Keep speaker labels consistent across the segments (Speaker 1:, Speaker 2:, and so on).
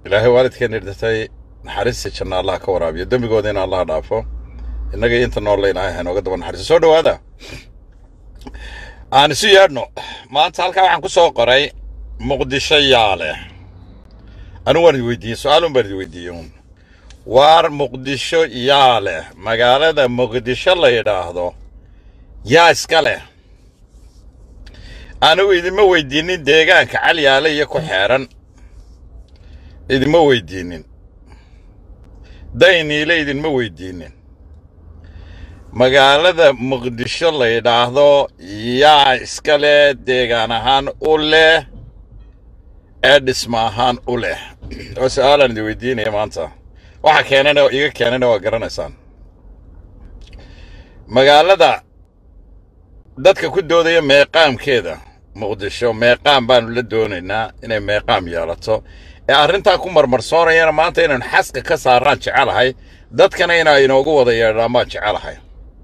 Speaker 1: ilaahay waalidkeena dhintay naxariista janna allah ka waraabiyo dembigooda in allah dhaafo innaga inta noolle ilaahay haynooga daba naxariiso soo dhowaada aan isu yeedhno maanta halkaa waxaan ku soo qoray muqdisho yaa leh anigu waan idi weydiiyey su-aalun baan idi weydiiyey uun waar muqdisho yaa leh magaalada muqdisho la yidhaahdo yaa iska leh anigu idima weydiinin deegaanka calyaale iyo ku xeeran idima weydiinin dayniile idinma weydiinin magaalada muqdisho la yidhaahdo yaa iska leh deegaan ahaan u leh ee dhisma ahaan u leh oo su-aalaan idin weydiinaya maanta waxa keenana iga keenana waa garanaysaan magaalada dadka ku doodaya meeqaamkeeda muqdisho meeqaam baanu la doonaynaa inay meeqaam yeelato ee arrintaa ku marmarsoonayana maanta inaynu xaska ka saaraan jecelahay dadkana inaa inoogu wada yeedhaan baan jecelahay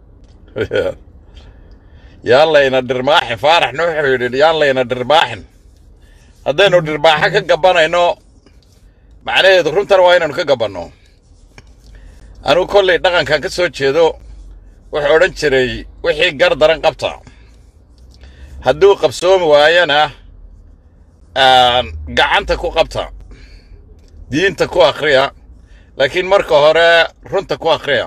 Speaker 1: yaan layna dhirbaaxin faaraxna wuxuu yidhi yaan layna dhirbaaxin haddaynu dhirbaaxo ka gabanayno macnaheedu runtana waa inaynu ka gabanno anigu kollay dhaqankan ka soo jeedo wuxuu odhan jiray wixii gar daran qabta hadduu qabsoomi waayana gacanta ku qabta diinta ku akhriya laakiin marka hore runta ku akhriya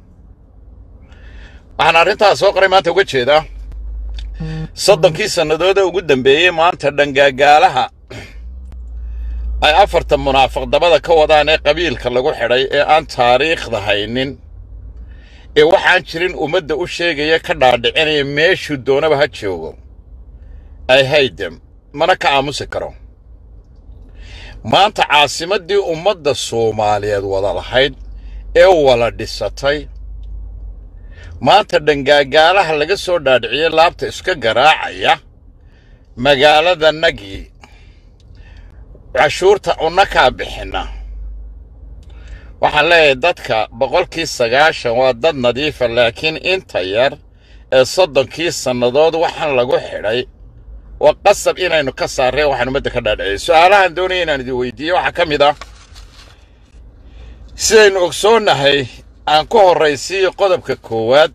Speaker 1: waxaan arrintaas soo qoray maanta uga jeedaa soddonkii sannadooda ugu dambeeyey maanta dhangaagaalaha ay afarta munaafiq dabada ka wadaan ee qabiilka lagu xidhay ee aan taariikhda haynin ee waxaan jirin ummadda u sheegaya ka dhaadhicinaya meeshuu doonaba ha joogo ay haydem mana ka aamusi karo maanta caasimaddii ummadda soomaaliyeed wada lahayd ee wala dhisatay maanta dhangaagaalaha laga soo dhaadhiciyey laabta iska garaacaya magaalada nagii cashuurta unnakaa bixinna waxaan leeyahay dadka boqolkii sagaashan waa dad nadiifa laakiin inta yar ee soddonkii sannadood waxaan lagu xidhay waa qasab inaynu ka saarreen waxaan ummadda ka dhaadhiciyay su-aalahan doonaya inaan idin weydiiye waxaa ka mid ah sidaynu ogsoonnahay aan ku horraysiiyo qodobka koowaad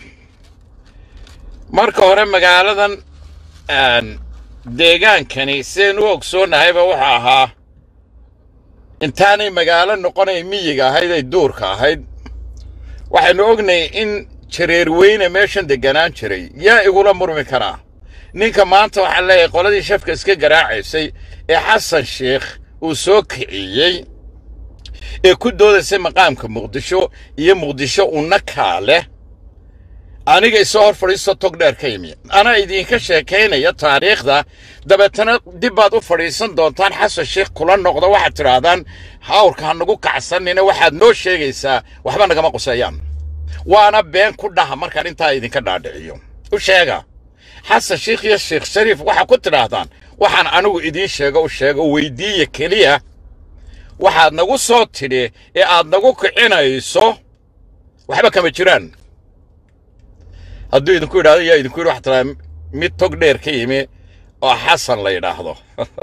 Speaker 1: marka hore magaaladan deegaankani sidaynu u ogsoonnahayba wuxuu ahaa intaanay magaalo noqonay miyiga ahayd ay duurka ahayd waxaynu ognay in jareer weyne meeshan degganaan jiray yaa igula murmi karaa ninka maanta waxaan leeyahay qoladii shafka iska garaacaysay ee xasan sheikh uu soo kiciyey ee ku doodaysay maqaamka muqdisho iyo muqdisho unnakaa leh aniga isoo hor fadhiisto tog dheer ka yimi anaa idinka sheekaynaya taariikhda dabeetana dib baad u fadhiisan doontaan xasan sheikh kula noqda waxaad tidhaahdaan hawrka ha nagu kacsanina waxaad noo sheegaysaa waxba nagama quseeyaan waana been ku dhaha markaan intaa idinka dhaadhiciyo u sheega xasan sheikh iyo sheekh shariif waxaa ku tidhaahdaan waxaan anigu idiin sheego u sheego weydiiya keliya waxaad nagu soo tidhi ee aad nagu kicinayso waxba kama jiraan hadduu idinku yidhahdo yaa idinku yidhi waxaa tiraa mid tog dheer ka yimi oo xasan la yidhaahdo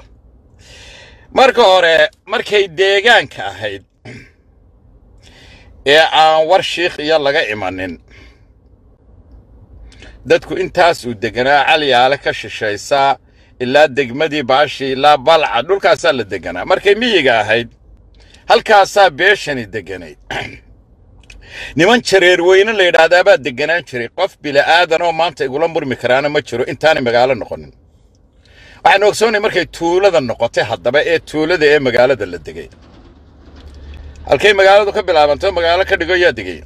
Speaker 1: marka hore markay deegaanka ahayd ee aan war shiikh iyo laga imanin dadku intaas uu deganaa calyaale ka shishaysaa ilaa degmadii baashii ilaa balca dhulkaasaa la deganaa markay miyiga ahayd halkaasaa beeshani deganayd niman jareer weyne la yidhaahdaabaa deganaan jiray qof bila'aadan oo maanta igula murmi karaana ma jiro intaanay magaalo noqonin waxaanu ogsoonnay markay tuulada noqotay haddaba ee tuulada ee magaalada la degay halkay magaaladu ka bilaabantay magaalo ka dhigo yaa degay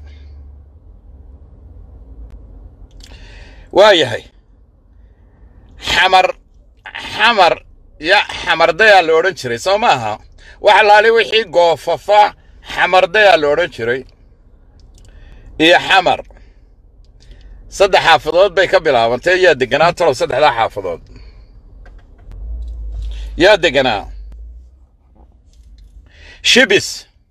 Speaker 1: waa yahay xamar xamar ya xamardayaa la odhan jiray soo maaha wax laali wixii goofafa xamardayaa la odhan jiray iyo xamar saddex xaafadood bay ka bilaabantay yaa deganaa talow saddexdaa xaafadood yaa deganaa shibis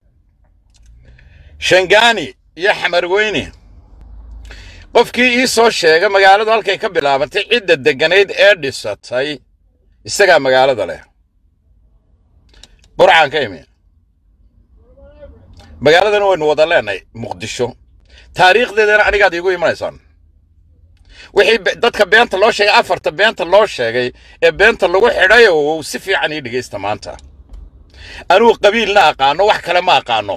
Speaker 1: shangaani iyo xamar weyne qofkii ii soo sheega magaaladu halkay ka bilaabantay cidda degganayd ee dhisatay isagaa magaalada leh burcaan ka imi magaaladana waynu wada leenahay muqdisho taariikhdeedana anigaad iigu imanaysaan wixii be- dadka beenta loo sheegay afarta beenta loo sheegay ee beenta lagu xidhay oo si fiican ii dhegaysta maanta anugu qabiilna aqaano wax kale ma aqaano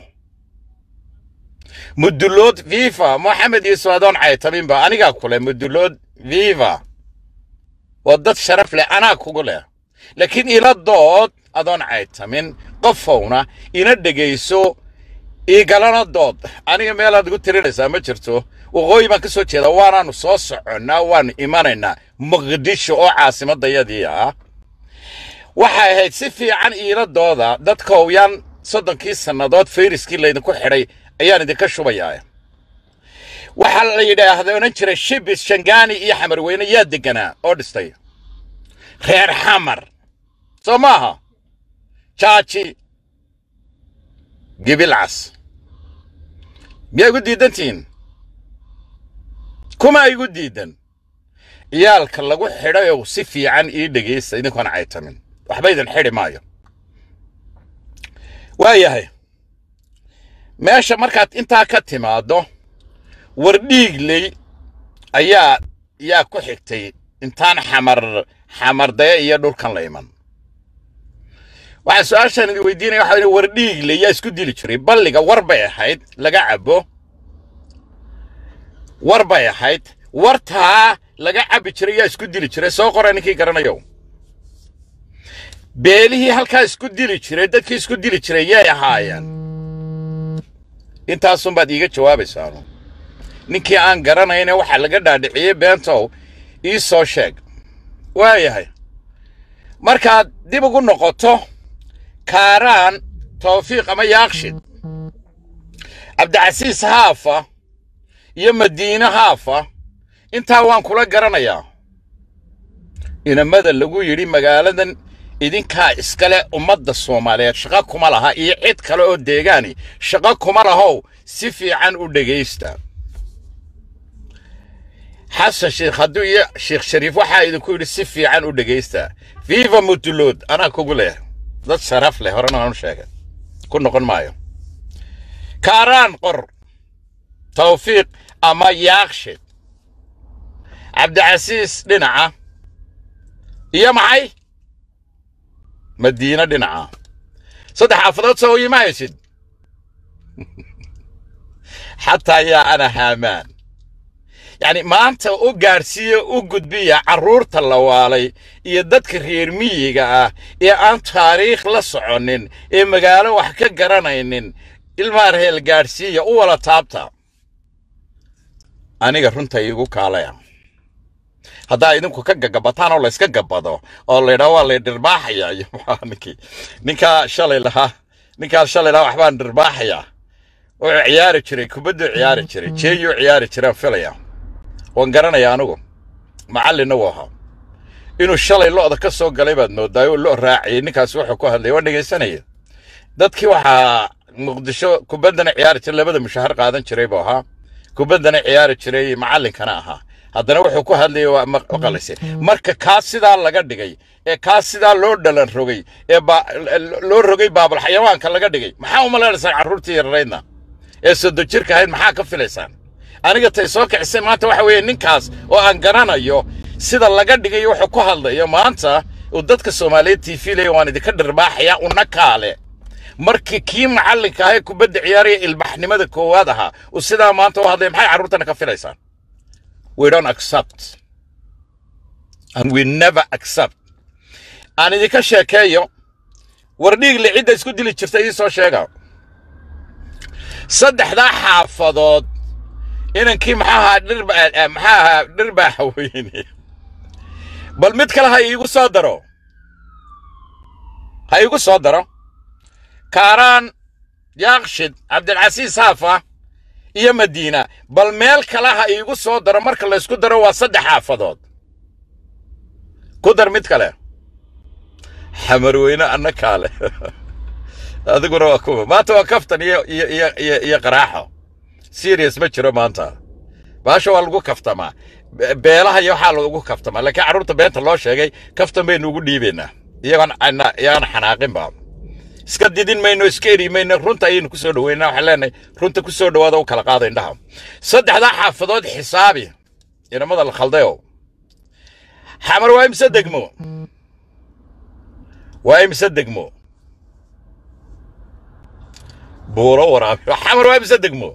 Speaker 1: mudulood viva moxamed yuusuf adoon caytaminba anigaa kule mudulood viva waa dad sharaf leh anaa kugu leh laakiin ila dood adoon caytamin qofowna ina dhegayso iigalana dood aniga meelaad igu tirinaysaa ma jirto waqooyi baan ka soo jeeda waanaanu soo soconnaa waanu imanaynaa muqdisho oo caasimadayadii ah waxay ahayd si fiican iila dooda dadka owyaan soddonkii sannadood fayriskii laydinku xidhay ayaan idinka shubayaa waxaa la yidhaahda odhan jiray shibis shangaani iyo xamarweyne yaa deganaa oo dhistay reer xamar soo maaha jaaji gibilcas miyaa igu diidantihiin kuma igu diidan ciyaalka lagu xidhay oo si fiican ii dhegaysta idinkoona caytamin waxba idin xidhi maayo waayahay meesha markaad intaa ka timaaddo wardhiigley ayaa yaa ku xigtay intaan xamar xamardaya iyo dhulkan la iman waxaa su-aashaan idin weydiinaya waxa weeye wardhiigley yaa isku dili jiray balliga war bay ahayd laga cabo war bay ahayd wartaa laga cabbi jiray yaa isku dili jiray soo qora ninkii garanayo beelihii halkaa isku dili jiray dadkii isku dili jiray yay ahaayeen intaasunbaad iiga jawaabaysaanu ninkii aan garanayne waxaa laga dhaadhiciyey beentow ii soo sheeg waayahay markaad dib ugu noqoto kaaraan tawfiiq ama yaaqshid cabdicasiis haafa iyo madiine haafa intaa waan kula garanayaa inamada lagu yidhi magaaladan idinkaa iskale ummadda soomaaliyeed shaqo kuma laha iyo cid kale oo deegaani shaqo kuma lahow si fiican u dhegaysta xasan sheekh hadduu iyo sheekh shariif waxaa idinku yidhi si fiican u dhegaysta viva mudulood anaa kugu leh dad sharaf leh horena waan u sheegay ku noqon maayo kaaraan qor tawfiiq ama yaaqshid cabdicasiis dhinaca iyo maxay madiine dhinaca saddex xaafadood soo ima haysid xataa yaa ana haamaan yacni maanta u gaadhsiiya u gudbiya carruurta la waalay iyo dadka reer miyiga ah ee aan taariikh la soconin ee magaalo wax ka garanaynin ilmaa reel gaadhsiiya u wala taabta aniga runta iigu kaalaya haddaa idinku ka gagabataan oo layska gabado oo laydhaa waa lay dhirbaaxaya iyo maxaa ninkii ninkaa shalay lahaa ninkaa shalay lahaa waxbaan dhirbaaxaya wuxuu ciyaari jiray kubadduu ciyaari jiray jeeyuu ciyaari jiraan filaya waan garanaya anigu macallinna wuu ahaa inuu shalay lo'da ka soo galay baad moodaa oo lo raaciyey ninkaasi wuxuu ku hadlay waan dhegaysanaya dadkii waxaa muqdisho kubaddana ciyaari jiray labada mushahar qaadan jiray buu ahaa kubaddana ciyaari jiray macallinkana ahaa haddana wuxuu ku hadlayay waa maqalayse marka kaas sidaa laga dhigay ee kaas sidaa loo dhalan rogay ee ba- loo rogay baabal xayawaanka laga dhigay maxaa u malaynaysaan carruurtii yararaydna ee sodo jirka ahayd maxaa ka filaysaan aniga tay soo kicisay maanta waxa weeye ninkaas oo aan garanayo sida laga dhigay wuxuu ku hadlayo maanta uu dadka soomaaliyeed t v leeya waan idinka dhirbaaxaya una kaale markii kii macallinka ahaa ee kubadda ciyaaraya ilbaxnimada koowaad ahaa uu sidaa maanta u hadlaya maxay carruurtana ka filaysaan we don't accept and we never accept aan idinka sheekeeyo wardhiigle cidda isku dili jirta ii soo sheega saddexdaa xaafadood inankii maxaa ahaa dhirba eh, maxaa ahaa dhirbaaxa weyne bal mid kale ha iigu soo daro ha iigu soo daro kaaraan yaaqshid cabdilcasiis haafa iyo madiina bal meel kale ha iigu soo daro marka laysku daro waa saddex xaafadood ku dar mid kale xamarweyne anna kaale adiguna waa kuwa maanta waa kaftan iyo iyo iyo iyo iyo qaraaxo serious ma jiro maanta baasha waa lagu kaftamaa Be- beelaha iyo waxaa lagu kaftamaa laakiin carruurta beenta loo sheegay kaftan baynu ugu dhiibaynaa iyagoon ana- iyagoon xanaaqinba iska didin mayno iska eri mayno runta ayaynu ku soo dhaweynaa waxaan leenahay runta ku soo dhawaada u kala qaada indhaha saddexdaa xaafadood xisaabi inamada la khaldayo xamar waa imse degmo waa imse degmo buuro waraabi xamar waa imse degmo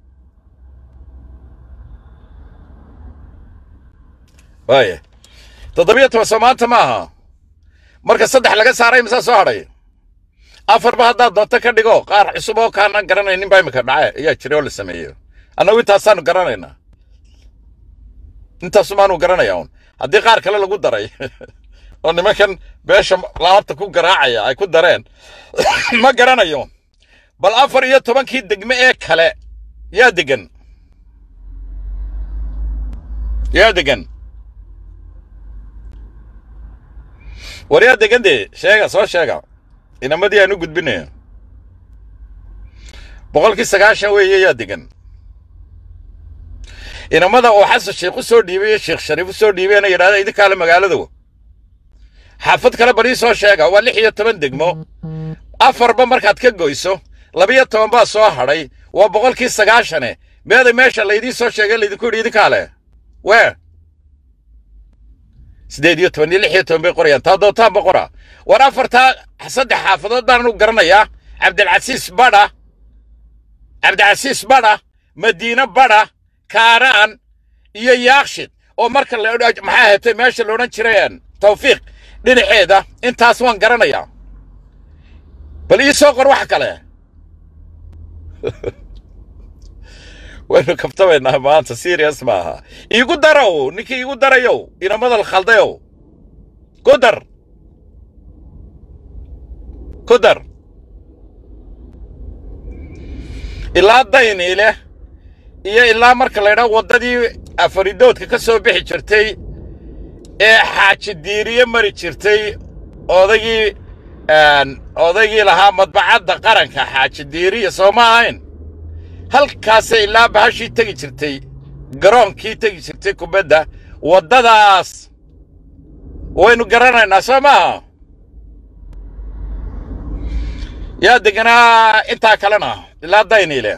Speaker 1: waaya toddobiyo toban soo maanta ma aha marka saddex laga saaray misaa soo hadhay afarba haddaad doonto ka dhigo qaar cusub oo kaanaan garanaynin baa imika dhace ayaa jira oo la sameeyo annagu intaasaanu garanaynaa intaasumaanu garanaya un haddii qaar kale lagu daray oo nimankan beesha laabta ku garaacaya ay ku dareen ma garanayo bal afar iyo tobankii degme ee kale yaa degan yaa degan war yaa degan dee sheega soo sheega inamadii aan u gudbinaya boqolkii sagaashan weeye yaa degan inamada oo xasan sheekh u soo dhiibay iyo sheekh shariif u soo dhiibayna yidhahda idinkaale magaalada xaafad kale bal ii soo sheega waa lix iyo toban degmo afarba markaad ka goyso labiyo toban baa soo hadhay waa boqolkii sagaashane meeda meesha laydii soo sheegay laydinku yidhi idinkaale wee sideed iyo toban iyo lix iyo toban bay qorayaan taa doontaanba qora war afartaa saddex xaafadood baan u garanayaa cabdilcasiis badha cabdicasiis badha madiine badha kaaraan iyo yaakshid oo marka maxaa hetay meesha la odhan jiray tawfiiq dhinaceeda intaas waan garanayaa bal ii soo qor wax kale waynu kabtabaynaa maanta serious ma aha iigu darow ninkii iigu darayow inamadal khaldayow ku dar ku dar ilaa dayni leh iyo ilaa marka la ydhaa waddadii afaridoodka ka soo bixi jirtay ee xaaji diiriye mari jirtay odaygii odaygii lahaa madbacadda qaranka xaaji diiriya soo ma ahayn halkaasay ilaa bahashii tegi jirtay garoonkii tegi jirtay kubadda waddadaas waynu garanaynaa soo maaha yaa deganaa intaa kalena ilaa dayniile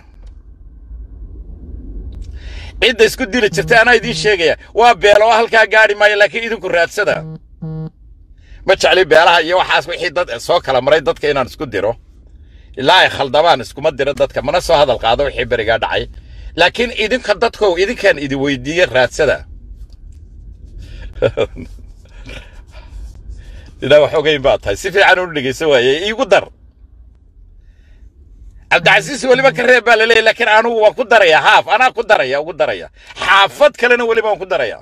Speaker 1: cidda isku dili jirtay anaa idiin sheegaya waa beelo oo halkaa gaadhi maayo laakiin idinku raadsada ma jecli beelaha iyo waxaas wixii dad soo kala maray dadka inaan isku diro ilaa ay khaldabaan iskuma diro dadka mana soo hadal qaado wixii berigaa dhacay laakiin idinka dadkow idinkaan idi weydiiye raadsada ilaa wax ogeyn baa tahay si fiican u dhegeysan waaye iigu dar cabdicasiis weliba ka reeb baa laleeyahy laakiin anugu waan ku daraya haaf anaa ku daraya ugu daraya xaafad kalena weliba waan ku daraya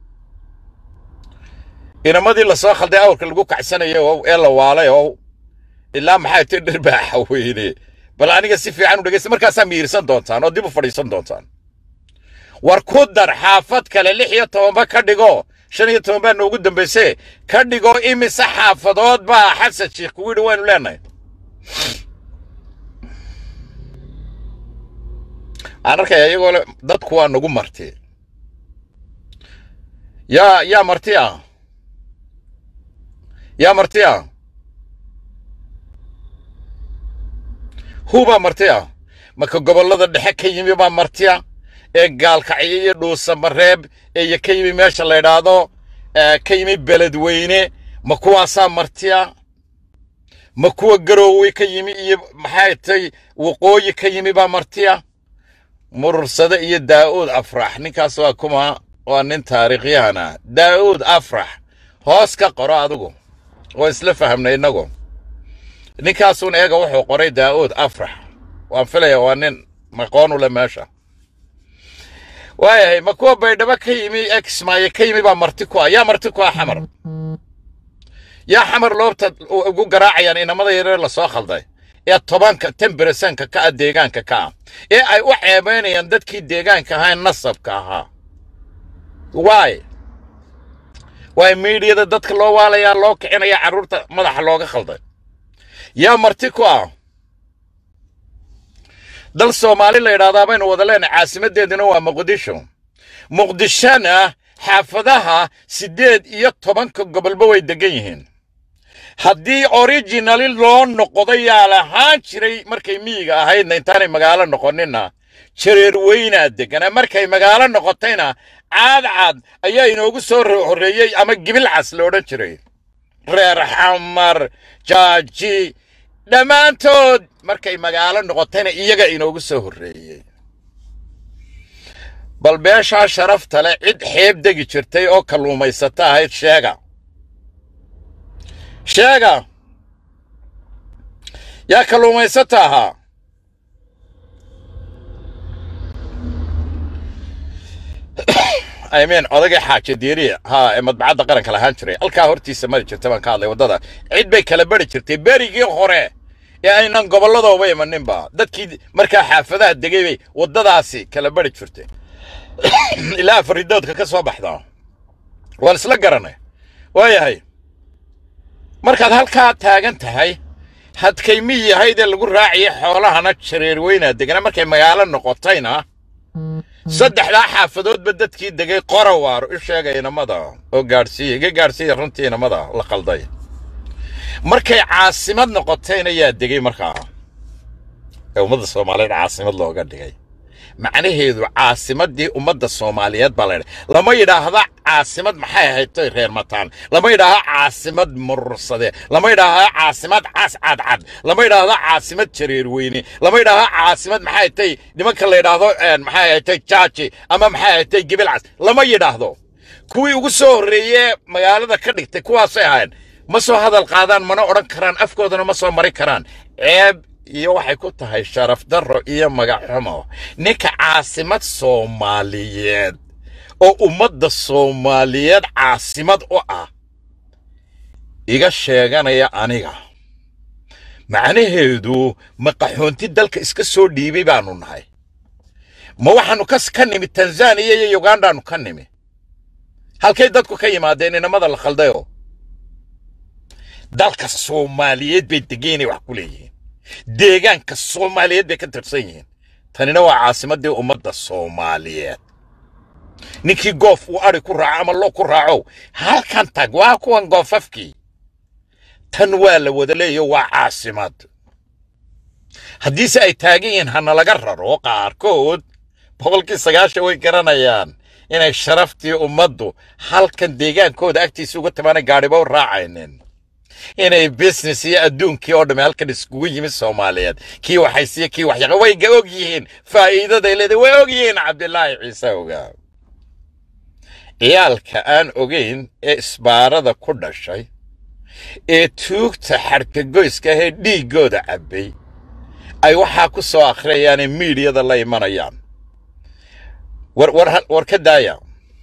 Speaker 1: inamadii lasoo khalday awrka lagu kacsanayo oo ee la waalay oo ilaa maxay ti dhir baa xaweyne bal aniga si fiican u dhegeysta markaasaa miirsan doontaan oo dib u fadhiisan doontaan war ku dar xaafad kale lix iyo tobanba ka dhigo shan iyo toban baa noogu dambayse ka dhigo imise xaafadood baa xasan sheekh kugu yidhi waynu leenahay aan arkaya iyagoo le dadku waa nagu marti yaa yaa marti ah yaa marti ah hubaa marti ah marka gobollada dhexe ka yimi baa marti ah ee gaalkacyo iyo dhuusamareeb ee ka yimi meesha la yidhaahdo ka yimi beledweyne ma kuwaasaa marti ah ma kuwa garoowe ka yimi iyo maxay tay waqooyi ka yimi baa marti ah murursade iyo daa'uud afrax ninkaas waa kuma waa nin taariikhyahan ah daa'uud afrax hoos ka qoro adigu oo isla fahamnay innagu ninkaasuun eega wuxuu qoray daa'uud afrax waan filaya waa nin maqoonu le meesha waayahay ma kuwa baydhabo ka yimi exmaaye ka yimi baa marti ku ah yaa marti ku ah xamar yaa xamar loobta ugu garaacayaan inamada yareer lasoo khalday ee tobanka temberesanka ka ah deegaanka ka ah ee ay u ceebaynayaan dadkii deegaanka ahaa nasabka ahaa waay waay miidiyada dadka loo waalayaa loo kicinaya carruurta madaxa looga khalday yaa marti ku ah dal soomaali la yidhahdaa baynu wada leenahay caasimaddeeduna waa muqdisho muqdishona xaafadaha siddeed iyo tobanka gobolba way degan yihiin haddii originali loo noqday yaa lahaan jiray markay miyiga ahaydna intaanay magaalo noqoninna jareer weynaa deganaa markay magaalo noqotayna caadcad ayaa inoogu soo horreeyey ama gibilcas la odhan jiray reer xamar jaaji dhammaantood markay magaalo noqotayna iyaga inoogu soo horreeyey bal beeshaa sharafta leh cid xeeb degi jirtay oo kalluumaysata ahayd sheega sheega yaa kalluumaysata ahaa imean odagii xaaja diiriya haa ee madbacadda qaranka lahaan jiray halkaa hortiisa mari jirta baan ka hadlay waddada cid bay kala bari jirtay berigii hore ee aynan gobolladooba imaninba dadkii markaa xaafadaha degay bay waddadaasi kala bari jirtay ilaa faridoodka ka soo baxdaa waan isla garanay waayahay markaad halkaa taagan tahay hadkay miyi ahayd ee lagu raaciyay xoolahana jareer weynaa degana markay magaalo noqotayna saddexdaa xaafadoodba dadkii degay qorawaaro u sheegay inamada oo gaadhsiiya iga gaadhsiiya runtii inamada la qalday markay caasimad noqotayna yaa degay markaa ee ummadda soomaaliyeed caasimad looga dhigay macnaheedu caasimaddii ummadda soomaaliyeed baa la yidhaha lama yidhaahda caasimad maxay ahayd toy reer mataan lama yidhaahda caasimad murursade lama yidhaahda caasimad cas cadcad lama yidhaahda caasimad jareer weyne lama yidhaahda caasimad maxay tay nimanka la yidhaahdo maxay ahayd tay jaaji ama maxay ahayd tay gibilcas lama yidhaahdo kuwii ugu soo horreeyee magaalada ka dhigtay kuwaasay ahayn ma soo hadal qaadaan mana odhan karaan afkoodana ma soo mari karaan ceeb iyo waxay ku tahay sharaf darro iyo magaxumo ninka caasimad soomaaliyeed oo ummadda soomaaliyeed caasimad u ah iga sheeganaya aniga macnaheedu ma qaxoonti dalka iska soo dhiibay baanu nahay ma waxaannu kas ka nimi tanzaniya iyo yugandaannu ka nimi halkay dadku ka yimaadeen inamada la khaldayo dalka soomaaliyeed bay degeynay wax ku leeyihiin deegaanka soomaaliyeed bay ka tirsan yihiin tanina waa caasimaddii ummadda soomaaliyeed ninkii goof uu adhi ku raaco ama lo ku raaco halkan tag waa kuwan goofafkii tan waa la wada leeyo waa caasimad haddiise ay taagan yihiin hana laga raro qaarkood boqolkii sagaashan way garanayaan inay sharaftii ummaddu halkan deegaankooda agtiisa uga timaanay gaadhiba u raacaynin inay business iyo adduunkii oo dhamme halkan iskugu yimid soomaaliyeed kii waxaysiya kii waxyaqa way ga og yihiin faa'iidaday leedahay way og yihiin cabdilaahi ciise ogaa ciyaalka aan ogayn ee isbaarada ku dhashay ee tuugta xadhkagoyska ahee dhiiggooda cabbay ay waxaa ku soo akhriyayaanee miidiyada la imanayaan war ka daaya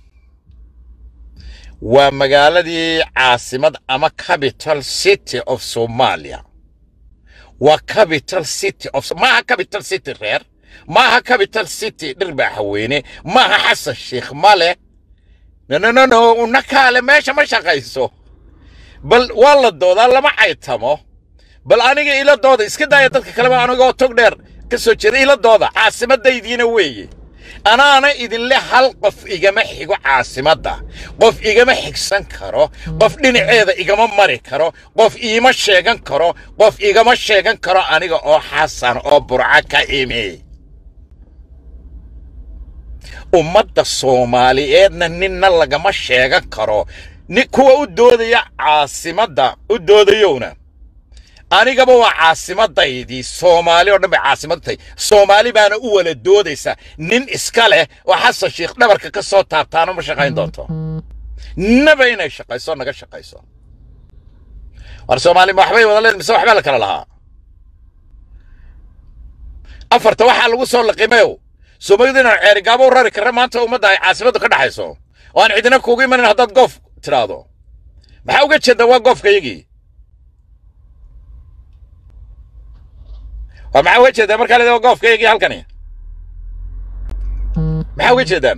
Speaker 1: waa magaaladii caasimad ama capital city of somalia waa capital city of maaha capital city reer maaha capital city dhirbaaxaweyne maaha xasan sheikh male nononono una kaale meesha ma shaqayso bal waa la doodaa lama caytamo bal aniga ila dooda iska daaya dadka kaleba anigoo tog dheer ka soo jeeda ila dooda caasimadaydiina weeye anaana idinle hal qof igama xigo caasimadda qof igama xigsan karo qof dhinaceeda igama mari karo qof iima sheegan karo qof igama sheegan karo aniga oo xasan oo burca ka imi ummadda soomaaliyeedna ninna lagama sheegan karo ni kuwa u doodaya caasimadda u doodayowna anigaba waa caasimadaydii soomaali oo dhan bay caasimad tahay soomaali baana u wala doodaysa nin iska leh oo xasan sheikh dhabarka ka soo taabtaano ma shaqayn doonto naba inay shaqayso naga shaqayso war soomaali ma waxbay wada leen mise waxbaa la kala lahaa afarta waxaa lagu soo laqimayow soomalidu inaan ceerigaabo u rari karra maanta ummadda ay caasimaddu ka dhaxayso oo aan cidina kuugu imanin haddaad goof tidhaahdo maxaa uga jeedaa waa goofkayagii waa maxaa uga jeedaan markaa leedaa goofkaygii halkani maxaa uga jeedaan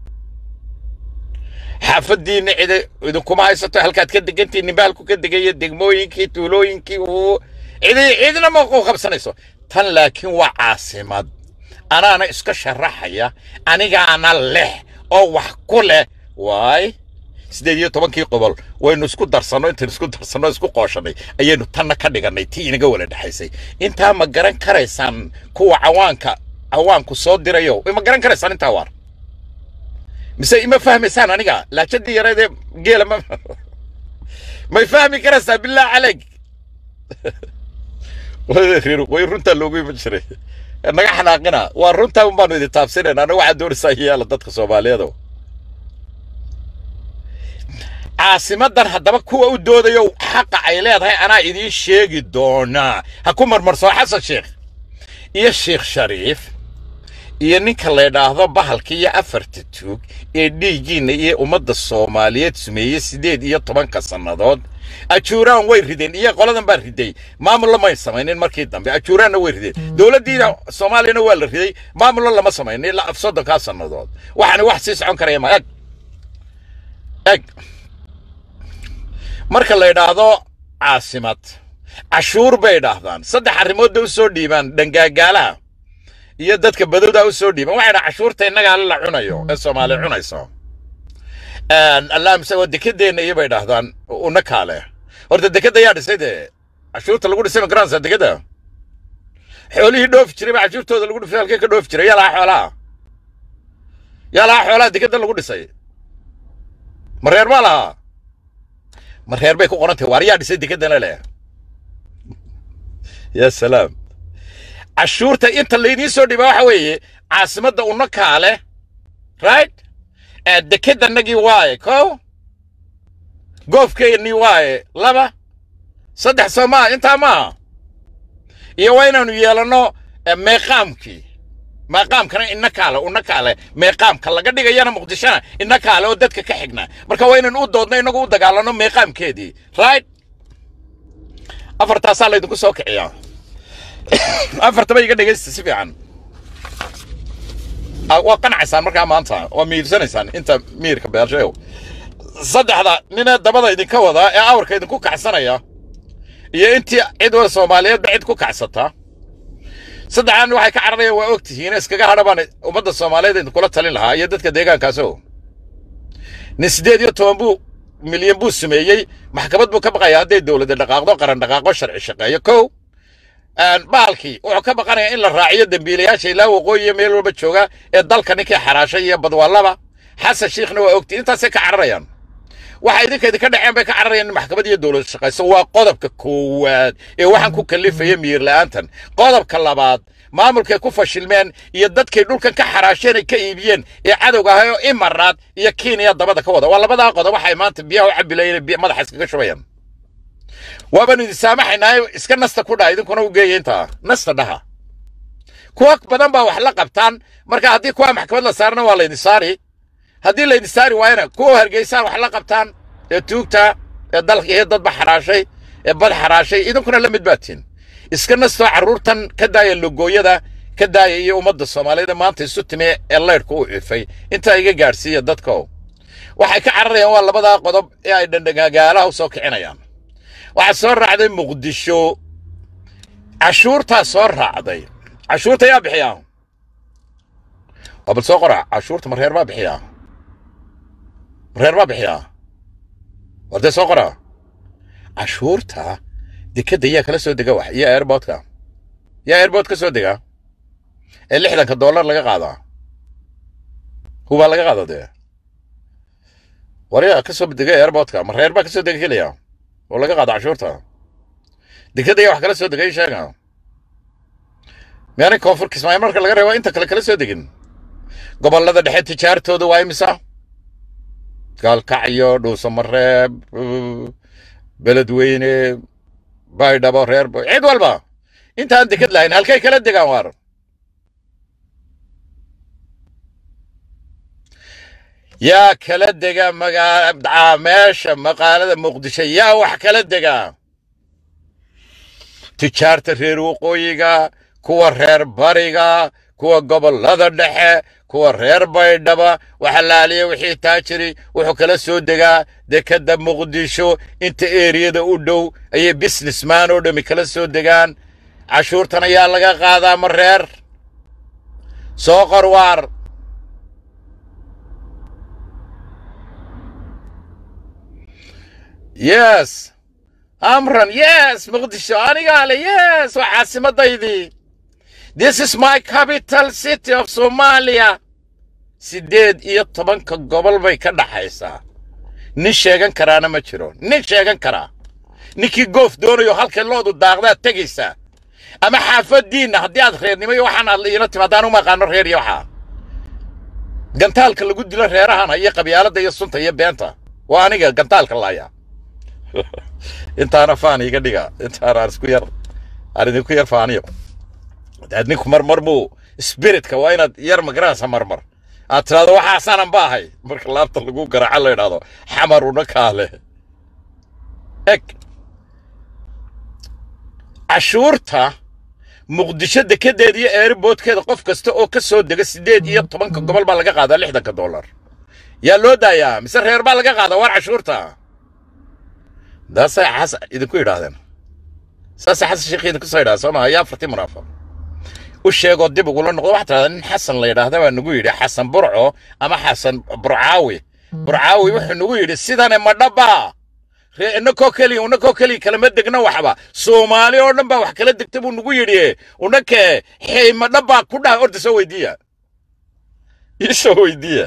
Speaker 1: xaafaddiinna cida idinkuma haysato halkaad ka degantiin ninba halku ka degaya degmooyinkii tuulooyinkii uu cidi cidina ma ku qabsanayso tan laakiin waa caasimad anaana iska sharaxaya anigaana leh oo wax ku leh waay siddeed iyo tobankii qobol waynu isku darsanno intaynu isku darsanno isku qooshanay ayaynu tanna ka dhigannay tii inaga wala dhexaysay intaa ma garan karaysaan kuwa cawaanka cawaanku soo dirayo ma garan karaysaan intaa waar mise ima fahmaysaan aniga laajadii yareedee geela ma may fahmi karaysaa billah calayk way runtaa loogu iman jiray naga xanaaqina waa runtaa un baanu idin taabsinayna anaga waxaa doonaysaa yaala dadka soomaaliyeedo caasimadan haddaba kuwa u doodayo xaqa ay leedahay anaa idiin sheegi doonaa ha ku marmarsoo xasan sheekh iyo sheekh shariif iyo ninka la yidhaahdo bahalka iyo afarta tuug ee dhiiggiinna iyo ummadda soomaaliyeed sumeeyey siddeed iyo tobanka sannadood ajuuraan way rideen iyo qoladan baa riday maamulla may samaynin markii dambe ajuuraanna way rideen dowladdiina soomaaliyana waa la riday maamullo lama samaynin ilaa af soddonkaa sannadood waxaana wax sii socon karaya ma eg eg marka la yidhaahdo caasimad cashuur bay idhaahdaan saddex arrimoodda u soo dhiibaan dhangaagaalaha iyo dadka badowda u soo dhiiban waxay dhaha cashuurta innagaa la cunayo ee soomaali cunayso allaamse waa dekedeenna iyo bay idhaahdaan una kaale horta dekedda yaa dhisay dee cashuurta lagu dhisay ma garanaysaa dekedda xoolihii dhoofi jiray baa cashuurtooda lagu dhisay halkee ka dhoofi jiray yaa lahaa xoolaha yaa lahaa xoolaha dekedda lagu dhisay ma reer baa lahaa ma reer bay ku qoran tahay waar yaa dhisay dekeddana leh ya salaam cashuurta inta laydiin soo dhiba waxa weeye caasimadda una kaale right dekedanagii waaye kow goofkeennii waaye laba saddex soo maa intaa maaha iyo waa inaanu yeelanno meeqaamkii meeqaamkana ina kaale una kaale meeqaamka laga dhigayana muqdishona ina kaale oo dadka ka xigna marka waa inaynu u doodno inagu u dagaalanno meeqaamkeedii right afartaasaa laydinku soo kiciyaa afartaba iga dhegaysta si fiican waa qanacaysaan markaa maanta waa miirsanaysaan inta miirka beelshayow saddexda ninee dabada idinka wadaa ee awrka idinku kacsanaya iyo intii cid wal soomaaliyeedba cid ku kacsata saddexdan waxay ka cararayaan waa og tihiin iskaga hadha baan ummadda soomaaliyeed idinkula talin lahaa iyo dadka deegaankaaso nin siddeed iyo toban buu milyan buu sameeyey maxkamad buu ka baqaya hadday dowladda dhaqaaqdo qaran dhaqaaqo sharci shaqeeyo kow baalkii wuxuu ka baqanayaa in la raaciyo dembiilayaasha ilaa waqooyi iyo meel walba jooga ee dalka ninkii xaraashay iyo badwaalaba xasan shiikhna waa ogti intaasay ka cararayaan waxa idinka idinka dhaceen bay ka cararayaan in maxkamad iyo dowlad shaqayso waa qodobka koowaad ee waxaan ku kallifaya miyir la'aantan qodobka labaad maamulkay ku fashilmeen iyo dadkay dhulkan ka xaraasheen ay ka iibiyeen ee cadowga ahay oo imaraad iyo kenya dabada ka wada waa labadaa qodob waxay maanta biyaha u cabilayeen madaxa iskaga shubayaan waabanu idin saamaxaynaa iska nasta ku dhaha idinkuna u geeya intaa nasta dhaha kuwa badan baa wax la qabtaan marka haddii kuwa maxkamad la saarna waa laydin saari haddii laydin saari waayana kuwa hargeysaan wax la qabtaan ee tuugta ee dalka iyo dadba xaraashay ee bad xaraashay idinkuna la mid baatiin iska nastoo carruurtan ka daaya logooyada ka daaya iyo ummadda soomaaliyeed maanta isu timi ee laydhku u ifay intaa iga gaadhsiiya dadko waxay ka cararayaan waa labadaa qodob ee ay dhandhagaagaalaha u soo kicinayaan waxaa soo raacday muqdisho cashuurtaa soo raacday cashuurta yaa bixiyaa waa bal soo qora cashuurta ma reer baa bixiyaa ma reer baa bixiyaa wardee soo qora cashuurta dekedda yaa kala soo dega wax iyo airboodka yaa airbood ka soo dega ee lixdanka dollar laga qaadaa hubaa laga qaada dee war yaa ka soo dega airboodka ma reer baa ka soo dega keliya oo laga qaado cashuurta dekedda yaa wax kala soo degay sheega miyaanay koonfur kismaayo marka laga reebo inta kale kala soo degin gobollada dhexe tijaartooda waa imisa gaalkacyo dhuusamareeb beledweyne baydhabo reer cid walba intaan deked lahayn halkay kala degaan waar yaa kala dega magaa meesha maqaalada muqdisho yaa wax kala dega tijaarta reer waqooyiga kuwa reer bariga kuwa gobollada dhexe kuwa reer baydhaba waxa laaliya wixii taajiri wuxuu kala soo degaa dekedda muqdisho inta eeriyada u dhow ayay businessman oo dhammi kala soo degaan cashuurtan ayaa laga qaadaa ma reer soo qor waar yes amran yes muqdisho anigaa le yes waa caasimaddaydii this is my capital city of somalia siddeed iyo tobanka gobol bay ka dhaxaysaa nin sheegan karaana ma jiro nin sheegan karaa ninkii goof doonayo halkay loodu daaqdaad tegaysaa ama xaafaddiinna haddii aad reernimo iyo waxaan aad iila timaadaan uma aqaano reer iyo waxaa gantaalka lagu dilo reerahana iyo qabyaaladda iyo sunta iyo beenta waa aniga gantaalka laaya intaana faan iga dhiga intaana aan isku yar aan idinku yar faaniyo daad ninku marmar buu spiritka waa inaad yar magaranaysa marmar aad tidhahdo waxaasaanan ba ahay marka laabta lagu garaaco la idhahdo xamaruna kaale eg cashuurta muqdisho dekedeeda iyo eeriboodkeeda qof kasta oo ka soo dega siddeed iyo tobanka gobol baa laga qaadaa lixdanka dollar yaa loo daayaa mise reer baa laga qaadaa waar cashuurta daasay xas idinku yidhaahdeen saasay xasan sheekh idinku soo yidhahda soo maha yaa afartii munaafiq u sheegoo dib ugula noqdo waxaa tidhahdaa nin xasan la yidhaahda baa nagu yidhi xasan burco ama xasan burcaawi burcaawi wuxuu nagu yidhi sidane ma dhabbaa ree inakoo keliya unakoo keliya kalama degna waxba soomaali oo dhan baa wax kala degta buu nagu yidhi unakee xey ma dhabbaa ku dhaha orda soo weydiiya ii soo weydiiya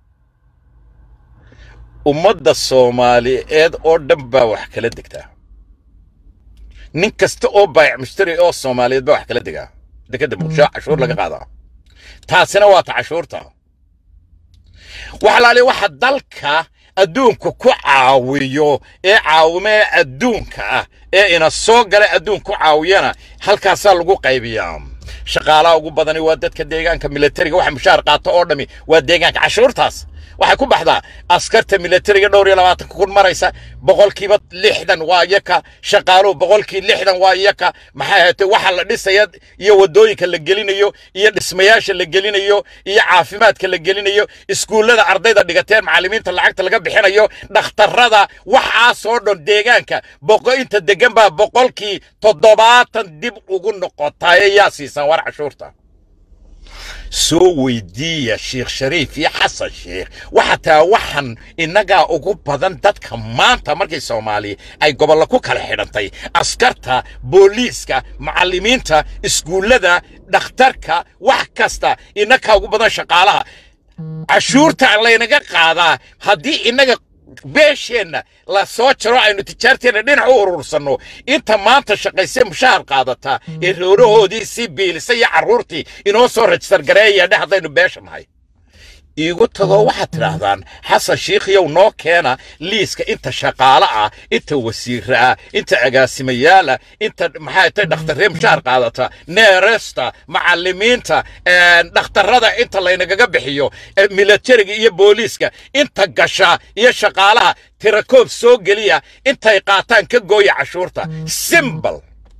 Speaker 1: ummadda soomaaliyeed oo dhan baa wax kala degtaa nin kasta oo baayac mushtari oo soomaaliyeed baa wax kala degaa dekadda muqdisho cashuur laga qaadaa taasina waa ta cashuurta waxalaali waxa dalka adduunku ku caawiyo ee caawimee adduunka ah ee ina soo gala adduun ku caawiyana halkaasaa lagu qaybiyaa shaqaalaha ugu badani waa dadka deegaanka militariga waxa mushaar qaato oo dhami waa deegaanka cashuurtaas waxay ku baxdaa askarta militariga dhowr iyo labaatanka kun maraysa boqolkiiba lixdan waa iyaka shaqaaluhu boqolkii lixdan waa iyaka maxay ahaatee waxa la dhisaya iyo waddooyinka la gelinayo iyo dhismayaasha la gelinayo iyo caafimaadka la gelinayo iskuullada ardayda dhigateen macallimiinta lacagta laga bixinayo dhakhtarrada waxaasoo dhan deegaanka boqo inta degan baa boqolkii toddobaatan dib ugu noqotaaye yaa siisan war cashuurta soo weydiiya sheekh shariif iyo xasan sheekh waxa taa waxan innagaa ugu badan dadka maanta markay soomaaliya ay gobollo ku kala xidhantay askarta booliiska macallimiinta iskuullada dhakhtarka wax kasta innagaa ugu badan shaqaalaha cashuurta laynaga qaadaa haddii innaga beesheenna la soo jaro aynu tijaarteenna dhinac u urursanno inta maanta shaqaysee mushaahar qaadata ee roorahoodii sii biilisay iyo carruurtii inoo soo rajistar gareeyaadhe haddaynu beesha nahay iigu tagoo waxaad tidhaahdaan xasan shiikhiyow noo keena liiska inta shaqaale ah inta wasiire ah inta agaasimayaal ah inta maxaa tay dhakhtarree mushaar qaadata neeresta macallimiinta dhakhtarrada inta laynagaga bixiyo militariga iyo booliiska inta gasha iyo shaqaalaha tirakoob soo geliya intay qaataan ka gooya cashuurta simbal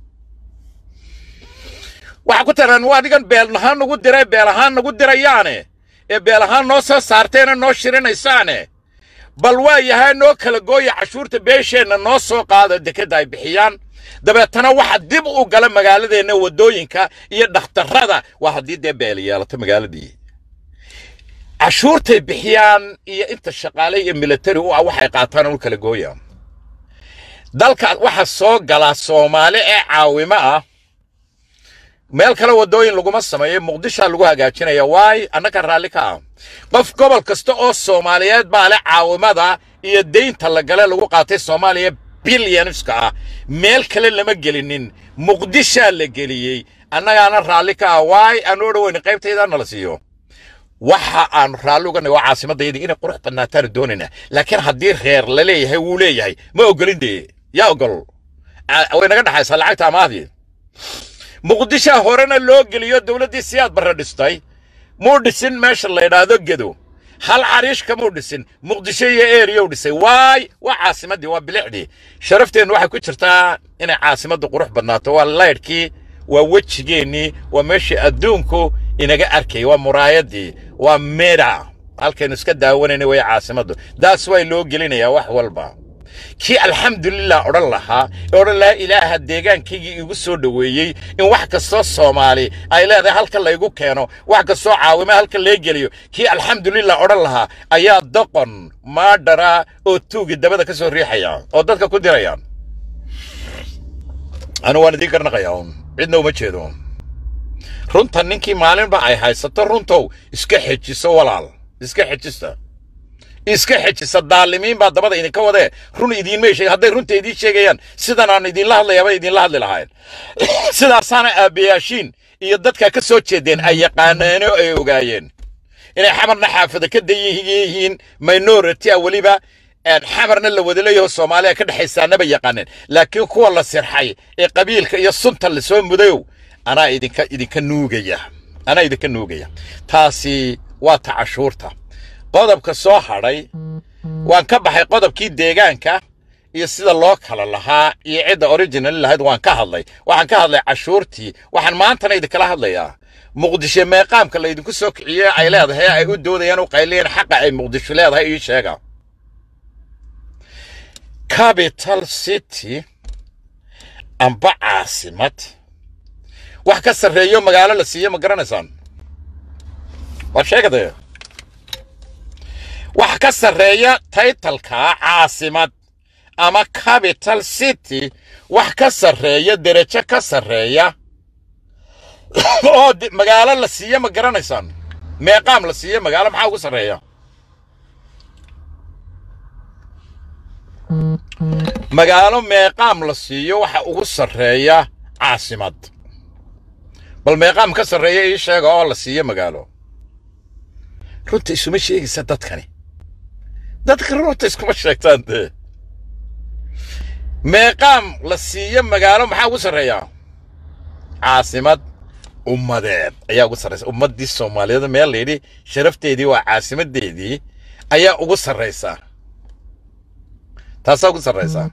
Speaker 1: waxaa ku tiran waa adigan beel ahaan nagu diray beel ahaan nagu dirayaane ee beel ahaan noo soo saarteena noo shirinaysaane bal waa yahay noo kala gooya cashuurta beesheenna noo soo qaada dekedda ay bixiyaan dabeetana waxa dib u gala magaaladeenna waddooyinka iyo dhakhtarrada waa haddii dee beel yeelato magaaladii cashuurtay bixiyaan iyo inta shaqaale iyo militari u ah waxay qaataan u kala gooya dalka waxa soo gala soomaali ee caawimo ah meel kale waddooyin laguma sameeyo muqdishaa lagu hagaajinaya waay annaga raalli ka ah qof gobol kasta oo soomaaliyeed baa le caawimada iyo deynta la gale lagu qaatay soomaaliya bilyanska ah meel kale lama gelinin muqdishaa la geliyey annagaana raalli ka ah waay aanu o dhaweyna qaybtaydaa nala siiyo waxa aanu raalli uga nahay waa caasimadayadii inay qurux badnaataanu doonayna laakiin haddii reer la leeyahay wuu leeyahay ma ogolin dee yaa ogol way naga dhexaysaa lacagta amaahdii muqdishaa horena loo geliyo dowladdii siyaad barre dhistay muu dhisin meesha la yidhaahdo gedo hal cariish kamuu dhisin muqdisho iyo eriyow dhisay waay waa caasimaddii waa bilicdii sharafteennu waxay ku jirtaa inay caasimaddu qurux badnaato waa laydhkii waa wejigeennii waa meeshii adduunku inaga arkay waa muraayaddii waa meda halkaynu iska daawanayna way caasimaddu daas way loo gelinayaa wax walba kii alxamdulilah odhan lahaa ee odhan lahaa ilaaha deegaankaygii igu soo dhoweeyey in wax kastoo soomaali ay leedahay halka laygu keeno wax kastoo caawima halka lee geliyo kii alxamdulilah odhan lahaa ayaa doqon maadhara oo tuugi dabada ka soo riixaya oo dadka ku diraya anu waan idiin garnaqayaa un cidna uma jeedo runta ninkii maalinba ay haysato runtow iska xejiso walaal iska xejista iska xejisa daalimiin baa dabada idinka wadee run idiinmay sheeg hadday runta idiin sheegayaan sidan aan idinla hadlayaaba idinla hadli lahayn sidaasaana aabbayaashiin iyo dadka ka soo jeedeen ay yaqaaneen oo ay ogaayeen inay xamarna xaafada ka dayihiin minority a weliba xamarna la wada leeyaho soomaaliya ka dhexaysaanaba yaqaaneen laakiin kuwa la sirxay ee qabiilka iyo sunta lasoo mudayow anaa idinka idinka nuugaya anaa idinka nuugaya taasi waa ta cashuurta qodobka soo hadhay waan ka baxay qodobkii deegaanka iyo sida loo kala lahaa iyo cidda original lahayd waan ka hadlay waxaan ka hadlay cashuurtii waxaan maantana idinkala hadlayaa muqdisho meeqaamka laydinku soo kiciyey ay leedahay ay u doodayaan u qaylayeen xaqa ay muqdisho leedahay ii sheega capital city amba caasimad wax ka sarreeyo magaalo la siiyo ma garanaysaan waa sheegadee wax ka sarreeya taytalka caasimad ama capital city wax ka sarreeya derajo ka sarreeya oo magaalo la siiyo ma garanaysaan meeqaam la siiyo magaalo maxaa ugu sarreeya magaalo meeqaam la siiyo waxa ugu sarreeya caasimad bal meeqaam ka sarreeya ii sheega oo la siiyo magaalo runta isuma sheegaysa dadkani dadka runta iskuma sheegtaan dee meeqaam la siiyo magaalo maxaa ugu sarreeya caasimad ummadeed ayaa ugu sarraysa ummaddii soomaaliyeed meel layidhi sharafteedii waa caasimaddeedii ayaa ugu sarraysa taasaa ugu sarraysaa